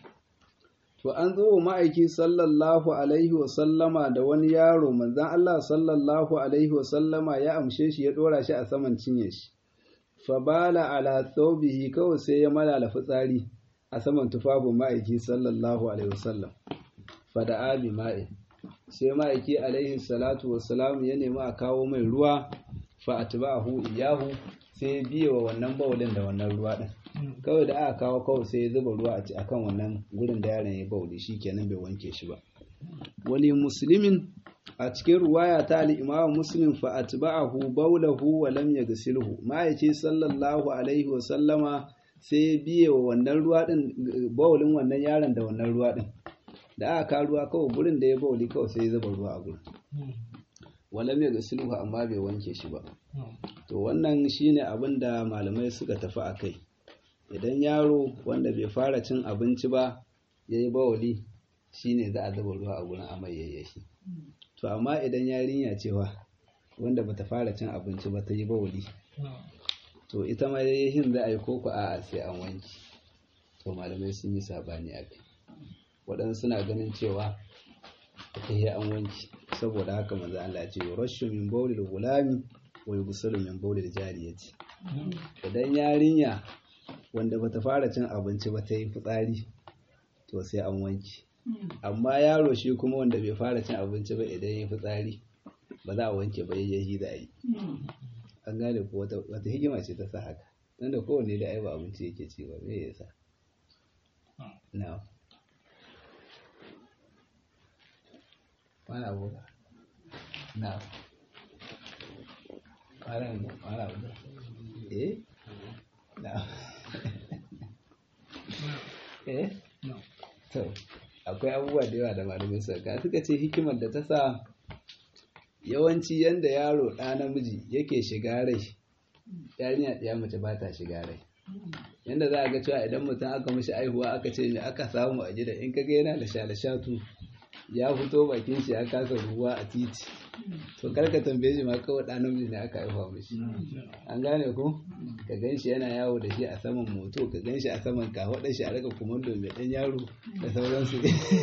to an zo wa ma'aiki sallallahu alaihi wa sallama da wani yaro manzan Allah sallallahu alaihi wa sallama ya amshe shi ya dora shi a saman cinye shi fa bala ala thawbihi kawai sai ya malala fitsari a saman tufafin ma'aiki sallallahu alaihi wa sallam fa da abi ma'in sai ma'aiki alaihi salatu wa salam ya nemi a kawo mai ruwa fa atba'ahu iyahu sai biye wa wannan bawulin da wannan ruwa din kawai da aka kawo kawai sai ya zuba ruwa a kan wannan gurin da yaron ya bauli shi kenan bai wanke shi ba wani musulmin a cikin ruwaya ta al'imamu muslim fa atba'ahu baulahu wa lam yaghsilhu ma'aici sallallahu alaihi wa sallama sai ya biye wa wannan ruwa din baulin wannan yaron da wannan ruwa din da aka kawo ruwa kawai gurin da ya bauli kawai sai ya zuba ruwa a gurin walam yaghsilhu amma bai wanke shi ba to wannan shine abin da malamai suka tafi a kai idan yaro wanda bai fara cin abinci ba ya yi bawali shine za a zuba ruwa a gurin amai yayyashi to amma idan yarinya cewa wanda bata fara cin abinci ba ta yi bawali to ita ma yayyashin za a yi koko a'a sai an wanki to malamai sun yi sabani a kai waɗansu suna ganin cewa ita yi an wanki saboda haka manzo Allah ce rashu min bawlil gulami wa yughsalu min bawlil jariyati idan yarinya wanda bata fara cin abinci ba ta yi fitsari to sai an wanki amma yaro shi kuma wanda bai fara cin abinci ba idan ya fitsari ba za a wanke ba yayi da yi an gane ko wata hikima ce ta sa haka nan da kowanne da ai ba abinci yake ci ba me yasa na wani abu na wani abu eh na eh to akwai abubuwa da yawa da malamai suka suka ce hikimar da ta sa yawanci yanda yaro ɗa namiji yake shiga rai yarinya ɗaya mace ba ta shiga rai yanda za a ga cewa idan mutum aka mishi aihuwa aka ce me aka samu a gida in kaga yana da shalashatu ya fito bakin shi ya kasa ruwa a titi to karka tambaye shi ma kawai ɗan namiji ne aka haifa mishi an gane ko ka gan shi yana yawo da shi a saman moto ka gan shi a saman kafaɗar shi a raka kumando mai ɗan yaro da sauransu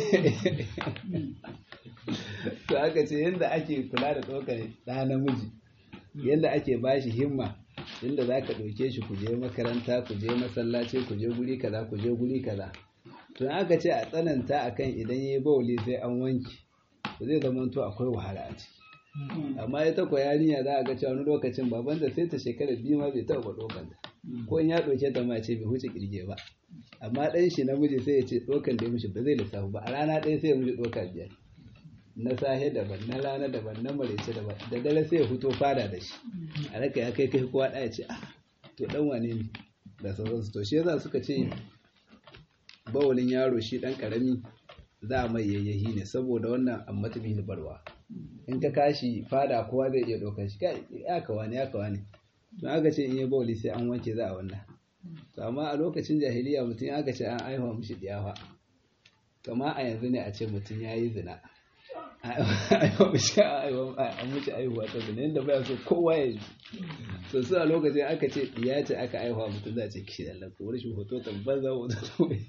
to aka ce yadda ake kula da ɗaukar ɗa namiji yadda ake ba shi himma yadda za ka ɗauke shi ku je makaranta ku je masallaci ku je guri kaza ku je guri kaza to aka ce a tsananta akan idan ya yi bauli sai an wanki to zai zama to akwai wahala a ciki amma ita ko yarinya za a ga cewa wani lokacin baban da sai ta shekara biyu ma bai taɓa ɗaukan ta ko in ya ɗauke ta ma ce bai huce kirge ba amma ɗan shi namiji sai ya ce ɗaukan da ya mishi ba zai lissafu ba a rana ɗaya sai ya mishi ɗauka biyar na sahe daban na rana daban na maraice daban da dare sai ya fito fada da shi a raka ya kai kai kowa ɗaya ce ah to ɗan wane ne da sauransu to shi yasa suka ce bawalin yaro shi ɗan ƙarami za a mai yayyahi ne saboda wannan amma ta bihi barwa in ka kashi fada kowa zai iya ɗaukar shi kai ya kawa ne ya kawa ne to aka ce in yi bawali sai an wanke za a wannan to amma a lokacin jahiliya mutum aka ce an aihuwa mishi diyafa kama a yanzu ne a ce mutum ya yi zina aihuwa mishi an mishi aihuwa ta zina yadda baya so kowa ya ji to su a lokacin aka ce diya ce aka aihuwa mutum za a ce kishi da lafi wani shi hoto tabbar za hoto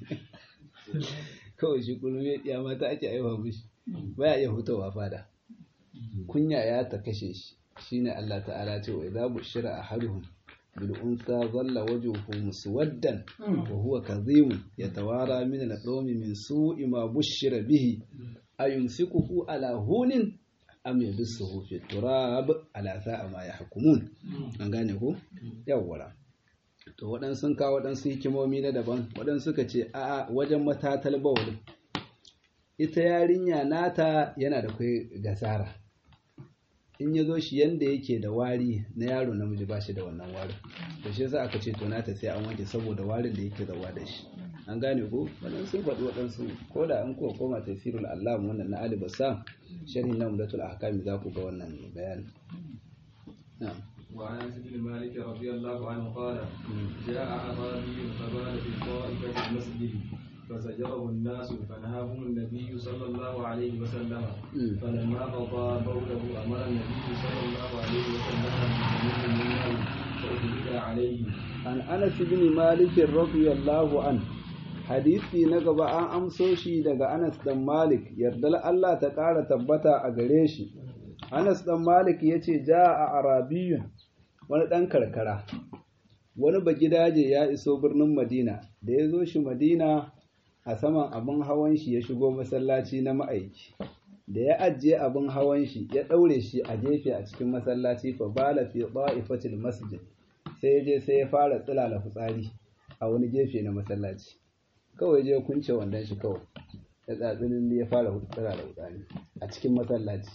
kawai shi kullum ya diya mata ake aihuwa mishi baya iya hutowa fada kunya ya ta kashe shi shine Allah ta'ala ce wa idza bushira ahaduhum bil unsa dhalla wajhuhu muswaddan wa huwa kadhim yatawara min al-qawmi min su'i ma bushira bihi ayumsikuhu ala hunin am yabsuhu fi turab ala sa'a ma yahkumun an gane ko yawwara to waɗansu sun kawo waɗansu hikimomi na daban waɗansu suka ce a wajen matatal bawulin ita yarinya nata yana da kai gasara in ya zo shi yanda yake da wari na yaro namiji ba shi da wannan warin da shi yasa aka ce to nata sai an wanke saboda warin da yake zawa da shi an gane ko wannan sun faɗi waɗansu ko da an kuwa koma tafsirul allam wannan na ali basa sharhin na mudatul ahkam za ku ga wannan bayani na'am وعن انس بن مالك رضي الله عنه قال جاء اعرابي فبال في طائفه المسجد فزجره الناس فنهاهم النبي صلى الله عليه وسلم فلما قضى بوله امر النبي صلى الله عليه وسلم بجنود من ماء فاهدد عليه عن انس بن مالك رضي الله عنه hadisi na gaba an amso shi daga Anas dan Malik yardar Allah ta ƙara tabbata a gare shi Anas dan Malik ya ce ja a arabiyun wani ɗan karkara wani bagidaje ya iso birnin Madina da ya zo shi Madina a saman abin hawan shi ya shigo masallaci na ma'aiki da ya ajiye abin hawan shi ya ɗaure shi a gefe a cikin masallaci fa bala fi ta'ifatil masjid sai je sai ya fara tsilala fitsari a wani gefe na masallaci kawai je kunce wandon shi kawai ya tsatsinin ya fara tsilala fitsari a cikin masallaci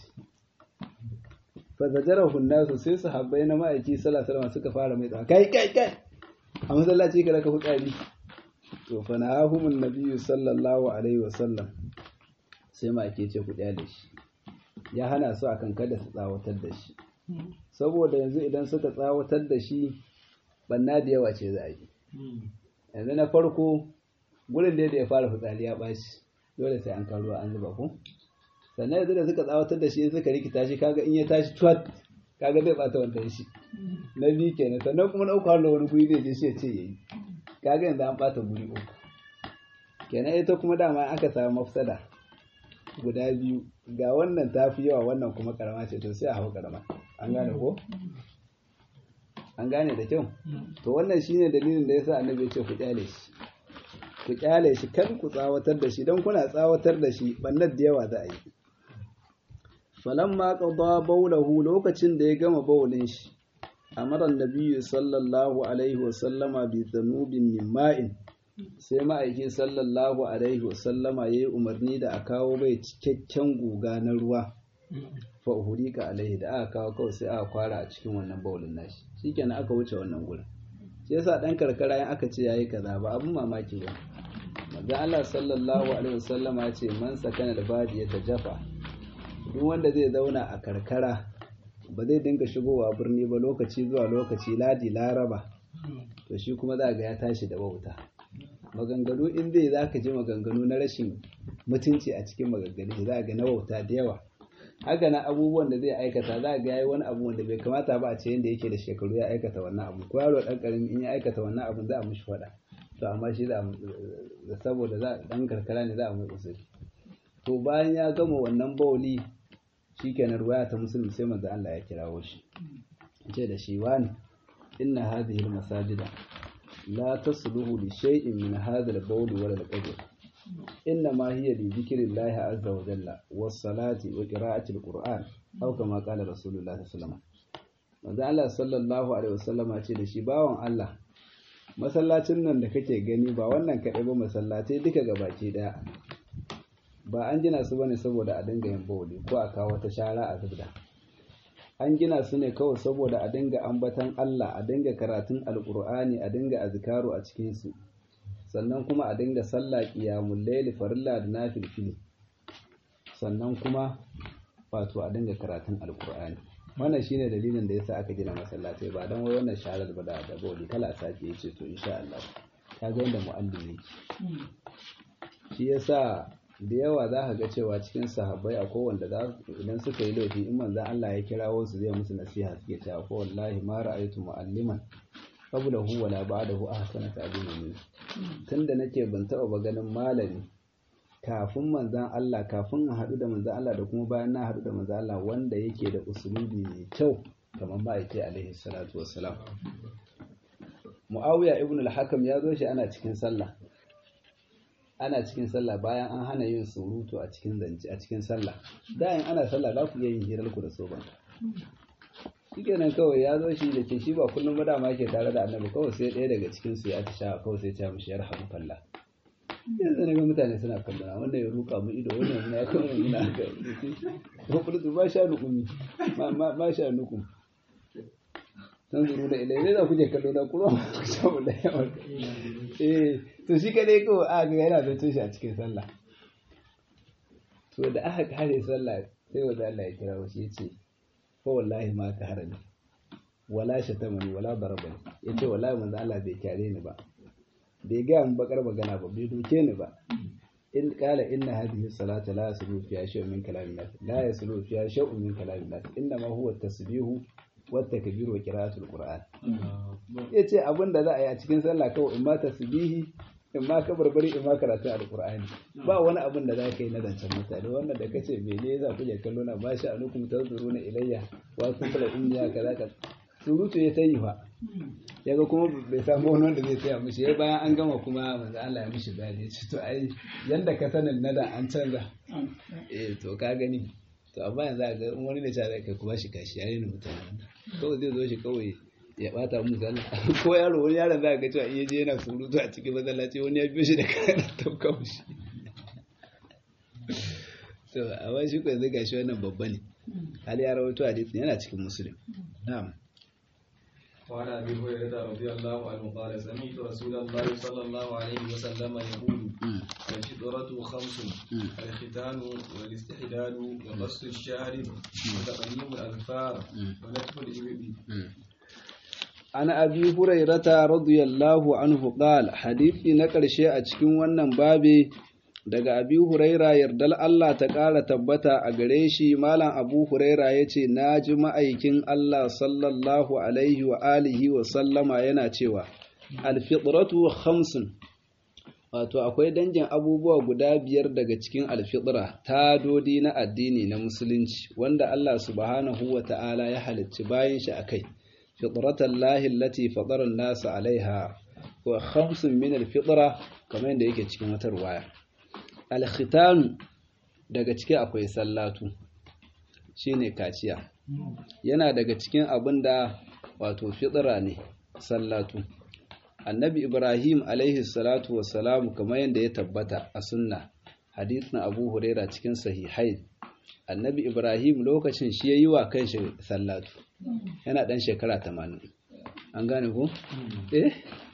fa zajarahu nasu sai su habbai na ma'aiki sallallahu alaihi suka fara mai tsawa kai kai kai a masallaci ka raka fitsari to fa nahahumun nabiyyu sallallahu alaihi wasallam sai ma ake ce ku da shi ya hana su akan kada su tsawatar da shi saboda yanzu idan suka tsawatar da shi banna da yawa ce za a yi yanzu na farko gurin da ya fara fitsari ya ɓaci dole sai an karuwa an zuba ko sannan yanzu da suka tsawatar da shi in suka rikita shi kaga in ya tashi tuwat kaga zai bata wantan shi na biyu kenan sannan kuma na uku har da wani guri zai je shi ya ce yayi kaga yanzu an bata guri uku kenan ita kuma dama aka samu mafsada guda biyu ga wannan ta fi yawa wannan kuma karama ce to sai a hau karama an gane ko an gane da kyau to wannan shine dalilin da yasa annabi ya ce ku kyale shi ku kyale shi kar ku tsawatar da shi don kuna tsawatar da shi bannar da yawa za a yi falamma qada bawlahu lokacin da ya gama bawlin shi amara annabi sallallahu alaihi wa sallama bi dhanubin min ma'in sai ma'aiki sallallahu alaihi wa sallama yayi umarni da a kawo bai cikakken guga na ruwa fa uhurika alaihi da aka kawo kawai sai aka kwara a cikin wannan baulin nashi shikenan aka wuce wannan gurin shi yasa dan karkara in aka ce yayi kaza ba abun mamaki ba manzo Allah sallallahu alaihi wasallama ya ce man sakana da badi ya tajafa duk wanda zai zauna a karkara ba zai dinga shigowa birni ba lokaci zuwa lokaci ladi laraba to shi kuma za ga ya tashi da wauta maganganu in zai za ka ji maganganu na rashin mutunci a cikin maganganu za ga na wauta da yawa haka na abubuwan da zai aikata za ga yayi wani abu wanda bai kamata ba a ce yanda yake da shekaru ya aikata wannan abu ko yaro dan karami in ya aikata wannan abu za a mishi faɗa to amma shi za a saboda za dan karkara ne za a mai usuri to bayan ya gama wannan bauli shikenan ruwaya ta musulmi sai manzo Allah ya kirawo shi ce da shi wani inna hadhihi almasajida la tasluhu li shay'in min hadha albawl wala alqadr inna ma hiya li dhikrillahi azza wa jalla was salati wa qira'ati alquran aw kama qala rasulullah sallallahu alaihi wasallam manzo Allah sallallahu alaihi wasallam ce da shi bawon Allah masallacin nan da kake gani ba wannan kaɗai ba masallatai duka gabaki daya ba an gina su bane saboda a dinga yin bawli ko a kawo wata shara a zubda an gina su ne kawai saboda a dinga ambatan Allah a dinga karatun alkur'ani a dinga azkaru a cikin su sannan kuma a dinga sallah qiyamul layli farilla da nafilfili sannan kuma wato a dinga karatun alkur'ani wannan shine dalilin da yasa aka gina masallatai ba dan wai wannan sharar ba da bawli kala sake yace to insha Allah kaga yanda mu'allim yake shi yasa da yawa za ka ga cewa cikin sahabbai akwai wanda idan suka yi laifi in manzan Allah ya kirawo su zai musu nasiha suke cewa ko wallahi ma ra'aytu mu'alliman qablahu wala ba'dahu ahsana ta'lima min tunda nake ban taɓa ba ganin malami kafin manzan Allah kafin a haɗu da manzan Allah da kuma bayan na haɗu da manzan Allah wanda yake da usulubi mai kyau kamar ma'aikai alaihi salatu wassalam Muawiya ibn al-Hakam ya zo shi ana cikin sallah ana cikin sallah bayan an hana yin surutu a cikin zance a cikin sallah da in ana sallah za ku iya yin hirar ku da soban shikenan kawai ya zo shi da ke shi ba kullum ba dama yake tare da annabi kawai sai ɗaya daga cikin su ya ta sha kawai sai ta mishi yarhamu kallah yanzu na ga mutane suna kallona wannan ya ruka mu ido wannan muna kan muna ga ko kullu ba sha nukumi ma sha nukum san zuru da ilai za ku je kallo na kuma ku samu da yawa eh to shi kadai ko a ga yana zancen shi a cikin sallah to da aka kare sallah sai wanda Allah ya kira shi yace fa wallahi ma ka harami wala shatamani wala darabani yace wallahi manzo Allah bai kyare ni ba bai ga mun bakar magana ba bai doke ni ba in qala inna hadhihi salata la yaslu fiha shay'un min kalamin nas la yaslu fiha shay'un min kalamin nas inma huwa tasbihu wata kabiru wa qira'atul qur'an yace abin da za a yi a cikin sallah kawai in ma tasbihi in ma kabarbari in ma karatun alqur'ani ba wani abin da za ka yi na zancen mutane wannan da kace mene za ku je kallo na ba shi alukum tanzuruna ilayya wa kuntum inniya kaza ka surutu ya tayi fa yaga kuma bai samu wani wanda zai tsaya mishi bayan an gama kuma manzo Allah ya mishi bayani ya ce to ai yanda ka sanin nada an canza eh to ka gani to amma yanzu a ga wani da cewa kai kuma shi kashi yayin da mutane kawai zai zo shi kawai ya bata mu sallah ko yaro wani yaron za ga cewa iya je yana surutu a cikin masallaci wani ya biyo shi da kayan tauka shi to amma shi ko yanzu gashi wannan babba ne hali ya rawaito hadisin yana cikin musulun na'am وعن ابي هريره رضي الله عنه قال سمعت رسول الله صلى الله عليه وسلم يقول الفطرة خمس الختان والاستحلال وقص الشارب وتقليم الاظفار ونتف الابل عن أبي هريرة رضي الله عنه قال حديثي نقل شيء أتكين wannan babi daga abi huraira yardal Allah ta ƙara tabbata a gare shi malam abu huraira ya ce na ji ma'aikin Allah sallallahu alaihi wa alihi wa sallama yana cewa alfitratu khamsun wato akwai dangin abubuwa guda biyar daga cikin alfitra tadodi na addini na musulunci wanda Allah subhanahu wa ta'ala ya halicci bayan shi akai fitratan lahi allati fatara an-nasa alaiha wa khamsun min alfitra kamar yadda yake cikin wata ruwaya alkhitanu daga ciki akwai sallatu shine kaciya yana daga cikin abin da wato fitra ne sallatu annabi ibrahim alaihi salatu wassalamu kamar yadda ya tabbata a sunna hadithin abu huraira cikin sahihai annabi ibrahim lokacin shi ya yi wa kanshi sallatu yana ɗan shekara tamanin an gane ko? eh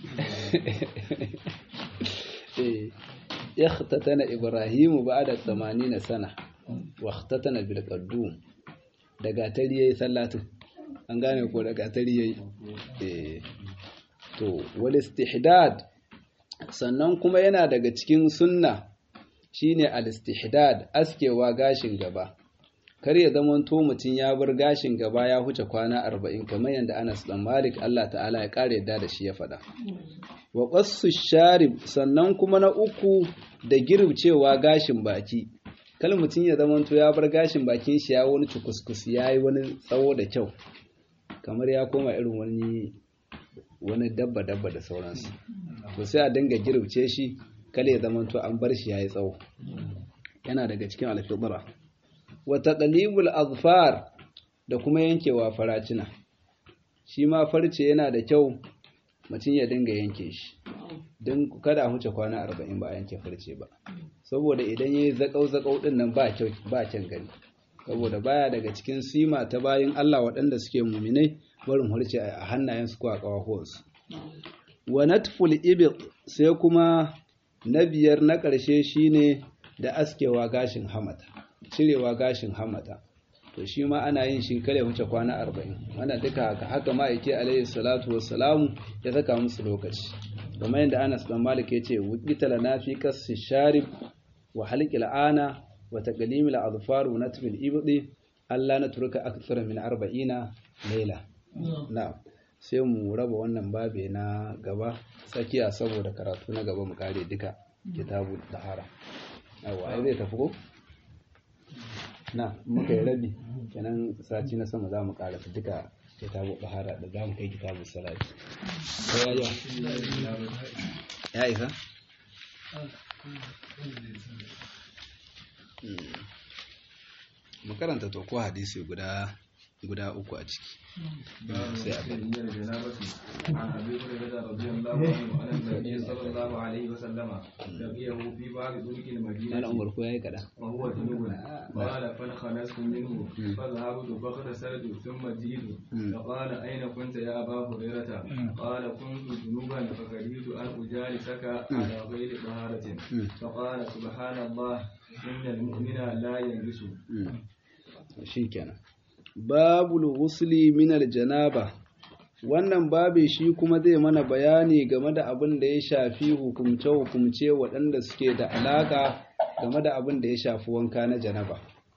eh ikhtatana ibrahimu ba'da 80 sana wa ikhtatana bil qaddum daga tari yayi sallatu an gane ko daga tari yayi eh to wal istihdad sannan kuma yana daga cikin sunna shine al istihdad askewa gashin gaba kar ya zama to mutum ya bar gashin gaba ya huce kwana 40 kamar yadda Anas dan Malik Allah ta'ala ya kare yadda da shi ya faɗa wa qassu sharib sannan kuma na uku da girbcewa gashin baki kal mutum ya zama to ya bar gashin bakin shi ya wani cukuskus yayi wani tsawo da kyau kamar ya koma irin wani wani dabba dabba da sauransu to sai a dinga girbce shi kal ya zama to an bar shi yayi tsawo yana daga cikin alfidra wa taqlibul azfar da kuma yankewa faracina shi ma farce yana da kyau mutum ya dinga yanke shi don kada huce kwana arba'in ba a yanke farce ba saboda idan ya yi zakau-zakau ɗin nan ba kyan gani saboda baya daga cikin sima ta bayan Allah waɗanda suke muminai barin harce a hannayensu ko a ƙawahuwarsu wa natful ibid sai kuma na biyar na ƙarshe shine da askewa gashin hamata cirewa gashin hamata to shi ma ana yin shi kare wuce kwana arba'in wannan duka haka haka ma'aiki alaihi salatu wassalamu ya saka musu lokaci kamar yadda anas dan malik ya ce wukita lana fi qassi sharib wa halqi al'ana wa taqlim al'adfar wa natf al'ibdi alla natruka akthar min arba'ina layla na'am sai mu raba wannan babe na gaba tsakiya saboda karatu na gaba mu kare duka kitabul tahara yawa ai zai tafi ko na muka yi rabi kenan sati na sama za mu karasa duka kitabu bahara da za mu kai kitabu salati ko ya yi ya isa mu karanta to ko hadisi guda guda uku a ciki sai a من الجنابة عن أبي هريرة رضي الله عنه أن النبي صلى الله عليه وسلم لقيه في بعض طرق Malam المدينة Umar ko yayi kada وهو جنوب قال فانخنست منه فذهبت فاغتسلت ثم جئت فقال أين كنت يا أبا هريرة قال كنت جنوبا فكرهت أن أجالسك على غير طهارة فقال سبحان الله إن المؤمن لا يلبس shi kenan babul ghusli min aljanaba wannan babe shi kuma zai mana bayani game da abin da ya shafi hukumce-hukumce waɗanda suke da alaƙa game da abin da ya shafi wanka na janaba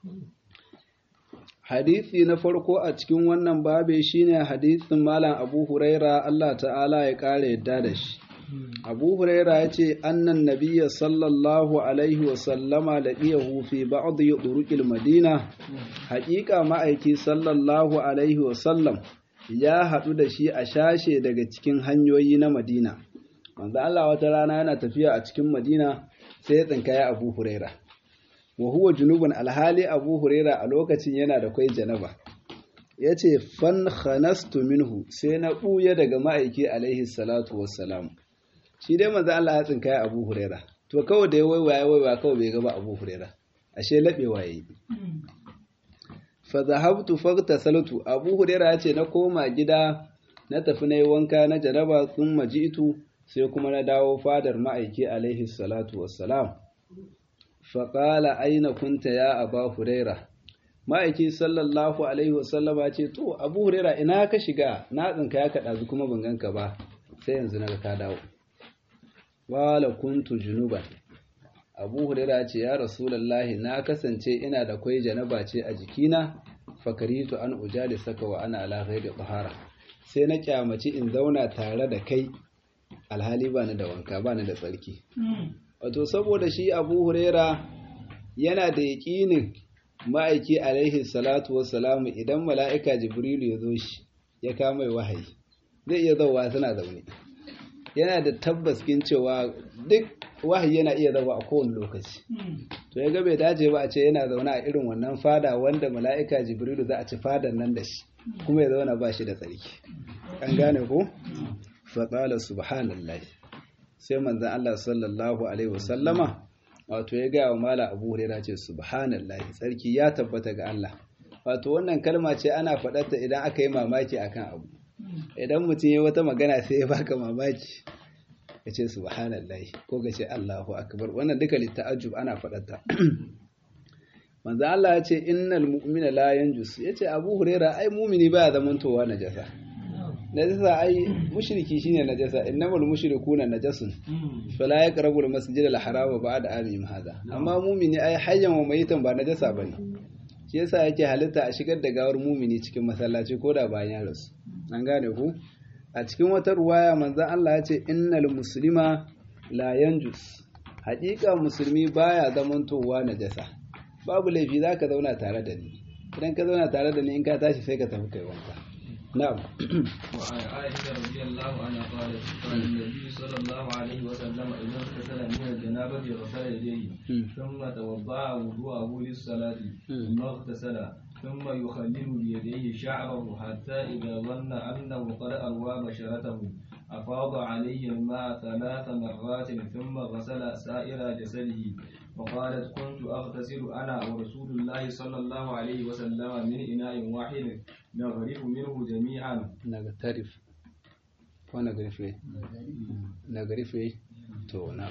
hadisi na farko a cikin wannan babe shine hadisin malam abu huraira Allah ta'ala ya ƙara yadda da shi abu huraira ya ce annan nabiya sallallahu alaihi wasallama laƙiyahu fi ba'd yuruqil madina haƙiƙa ma'aiki sallallahu alaihi wasallam ya haɗu da shi a shashe daga cikin hanyoyi na madina manzo Allah wata rana yana tafiya a cikin madina sai ya tsinkaya abu huraira wa huwa junubun alhali abu huraira a lokacin yana da kwai janaba ya ce fan khanastu minhu sai na ɓuya daga ma'aiki alaihi salatu wassalam shi dai manzo Allah ya tsinkaya Abu Huraira to kawai da ya waiwaya waiwaya kawai bai gaba Abu Huraira ashe labewa yayi fa zahabtu faghtasaltu Abu Huraira ya ce na koma gida na tafi na yi wanka na janaba thumma ji'tu sai kuma na dawo fadar ma'aiki alaihi salatu wassalam fa qala aina kunta ya Abu Huraira ma'aiki sallallahu alaihi wasallama ce to Abu Huraira ina ka shiga na tsinka ya kaɗa kuma ban ganka ba sai yanzu na ga ka dawo wala kuntu junuban abu huraira ce ya rasulallahi na kasance ina da kwai janaba ce a jikina fakaritu an ujali saka wa ana ala ghairi tahara sai na kyamaci in zauna tare da kai alhali bani da wanka bani da tsarki wato saboda shi abu huraira yana da yaƙinin ma'aiki alaihi salatu wassalamu idan mala'ika jibrilu ya zo shi ya kama wahayi zai iya zauwa suna zaune yana da tabbas kin cewa duk wahayi yana iya zama a kowane lokaci to ya ga bai dace ba a ce yana zaune a irin wannan fada wanda mala'ika jibrilu za a ci fadan nan da shi kuma ya zauna ba shi da tsarki an gane ko fa qala subhanallah sai manzon Allah sallallahu alaihi wasallama wato ya gaya wa mala abu huraira ce subhanallahi tsarki ya tabbata ga Allah wato wannan kalma ce ana faɗarta idan aka yi mamaki akan abu idan mutum ya wata magana sai ya baka mamaki ka ce subhanallahi ko ka ce Allahu akbar wannan duka litta'ajjub ana faɗarta manzo Allah ya ce innal mu'mina la yanjus yace Abu Huraira ai mu'mini baya zamantowa najasa najasa ai mushriki shine najasa innamal mushrikuna najasun fala yaqrabu al masjid al haram ba'da amihim hada amma mu'mini ai hayyan wa mayitan ba najasa bane shi yasa yake halitta a shigar da gawar mu'mini cikin masallaci ko da bayan ya rasu an gane ku a cikin wata ruwaya manzo Allah ya ce innal muslima la yanjus haƙiƙa musulmi baya zamantowa najasa babu laifi za ka zauna tare da ni idan ka zauna tare da ni in ka tashi sai ka tafi kai wanka na'am وعن عائشة رضي الله عنها قالت قال النبي صلى الله عليه وسلم إذا اغتسل من الجنابة غسل يديه ثم توضأ وضوءه للصلاة ثم اغتسل ثم يخلل بيديه شعره حتى إذا ظن أنه قد أروى بشرته أفاض عليه الماء ثلاث مرات ثم غسل سائر جسده وقالت كنت أغتسل أنا ورسول الله صلى الله عليه وسلم من إناء واحد نغرف منه جميعا نغترف ko nagarife nagarife to na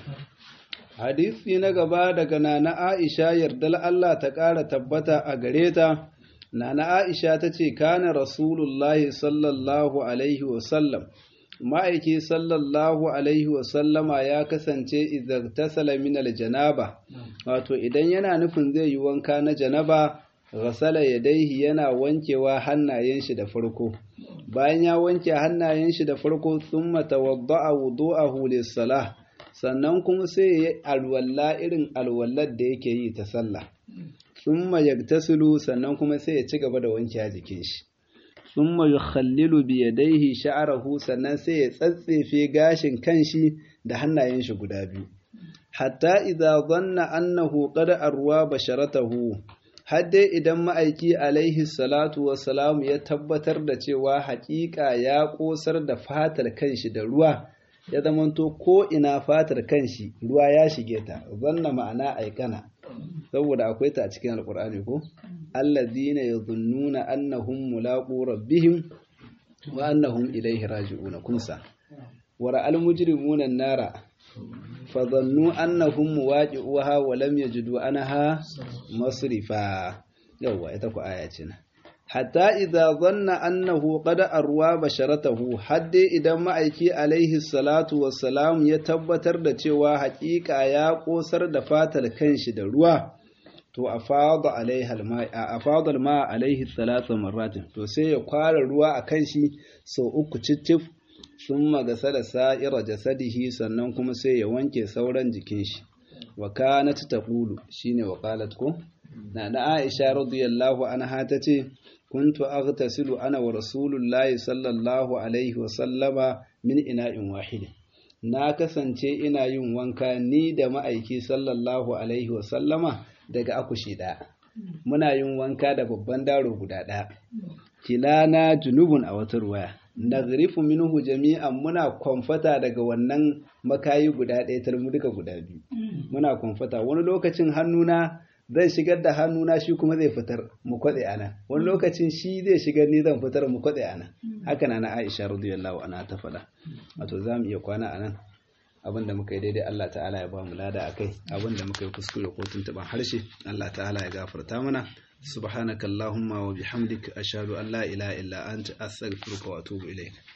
hadisi na gaba daga nana Aisha yardal Allah ta ƙara tabbata a gare ta nana Aisha ta ce kana rasulullahi sallallahu alaihi wasallam ma'aiki sallallahu alaihi wasallama ya kasance idan tasala min aljanaba wato idan yana nufin zai yi wanka na janaba ghasala yadaihi yana wankewa hannayen shi da farko bayan ya wanke hannayen shi da farko thumma tawadda'a wudu'ahu lis-salah sannan kuma sai ya alwalla irin alwallar da yake yi ta sallah thumma yaktasilu sannan kuma sai ya ci gaba da wanke jikin shi thumma yukhallilu bi yadayhi sha'rahu sannan sai ya tsatsefe gashin kanshi da hannayen shi guda biyu hatta idza dhanna annahu qad arwa basharatahu har dai idan ma'aiki alaihi salatu wassalam ya tabbatar da cewa haƙiƙa ya ƙosar da fatar kanshi da ruwa ya zamanto ko ina fatar kanshi ruwa ya shige ta zanna ma'ana aikana saboda akwai ta a cikin alkur'ani ko alladhina yadhunnuna annahum mulaqu rabbihim wa annahum ilayhi raji'un kunsa wara almujrimuna nara fadhannu annahum muwaqi'uha wa lam yajidu anha masrifa yawa ita ku aya ce na hatta idza dhanna annahu qad arwa basharatahu hadde idan ma'aiki alaihi salatu wassalam ya tabbatar da cewa haƙiƙa ya ƙosar da fatar kanshi da ruwa to afada alaihi alma afada alma alaihi salatu marratin to sai ya kwara ruwa a kanshi sau uku cicif thumma gasala sa'ira jasadihi sannan kuma sai ya wanke sauran jikin shi wa kanat taqulu shine wa qalat ko na da Aisha radiyallahu anha tace kuntu aghtasilu ana wa rasulullahi sallallahu alaihi wa sallama min ina'in wahid na kasance ina yin wanka ni da ma'aiki sallallahu alaihi wa sallama daga akushi ɗaya muna yin wanka da babban daro guda ɗaya kilana junubun a wata ruwaya nagrifu minhu jami'an muna kwamfata daga wannan makayi guda ɗaya tarmu duka guda biyu muna kwamfata wani lokacin hannuna zan shigar da hannuna shi kuma zai fitar mu kwatse ana wani lokacin shi zai shigar ni zan fitar mu kwatse ana haka na Aisha radiyallahu anha ta faɗa wato za mu iya kwana anan abinda muka yi daidai Allah ta'ala ya ba mu lada akai abinda muka yi kuskure ko tuntuban harshe Allah ta'ala ya gafarta mana subhanakallahumma wa bihamdika ashhadu an la ilaha illa anta astaghfiruka wa atubu ilayk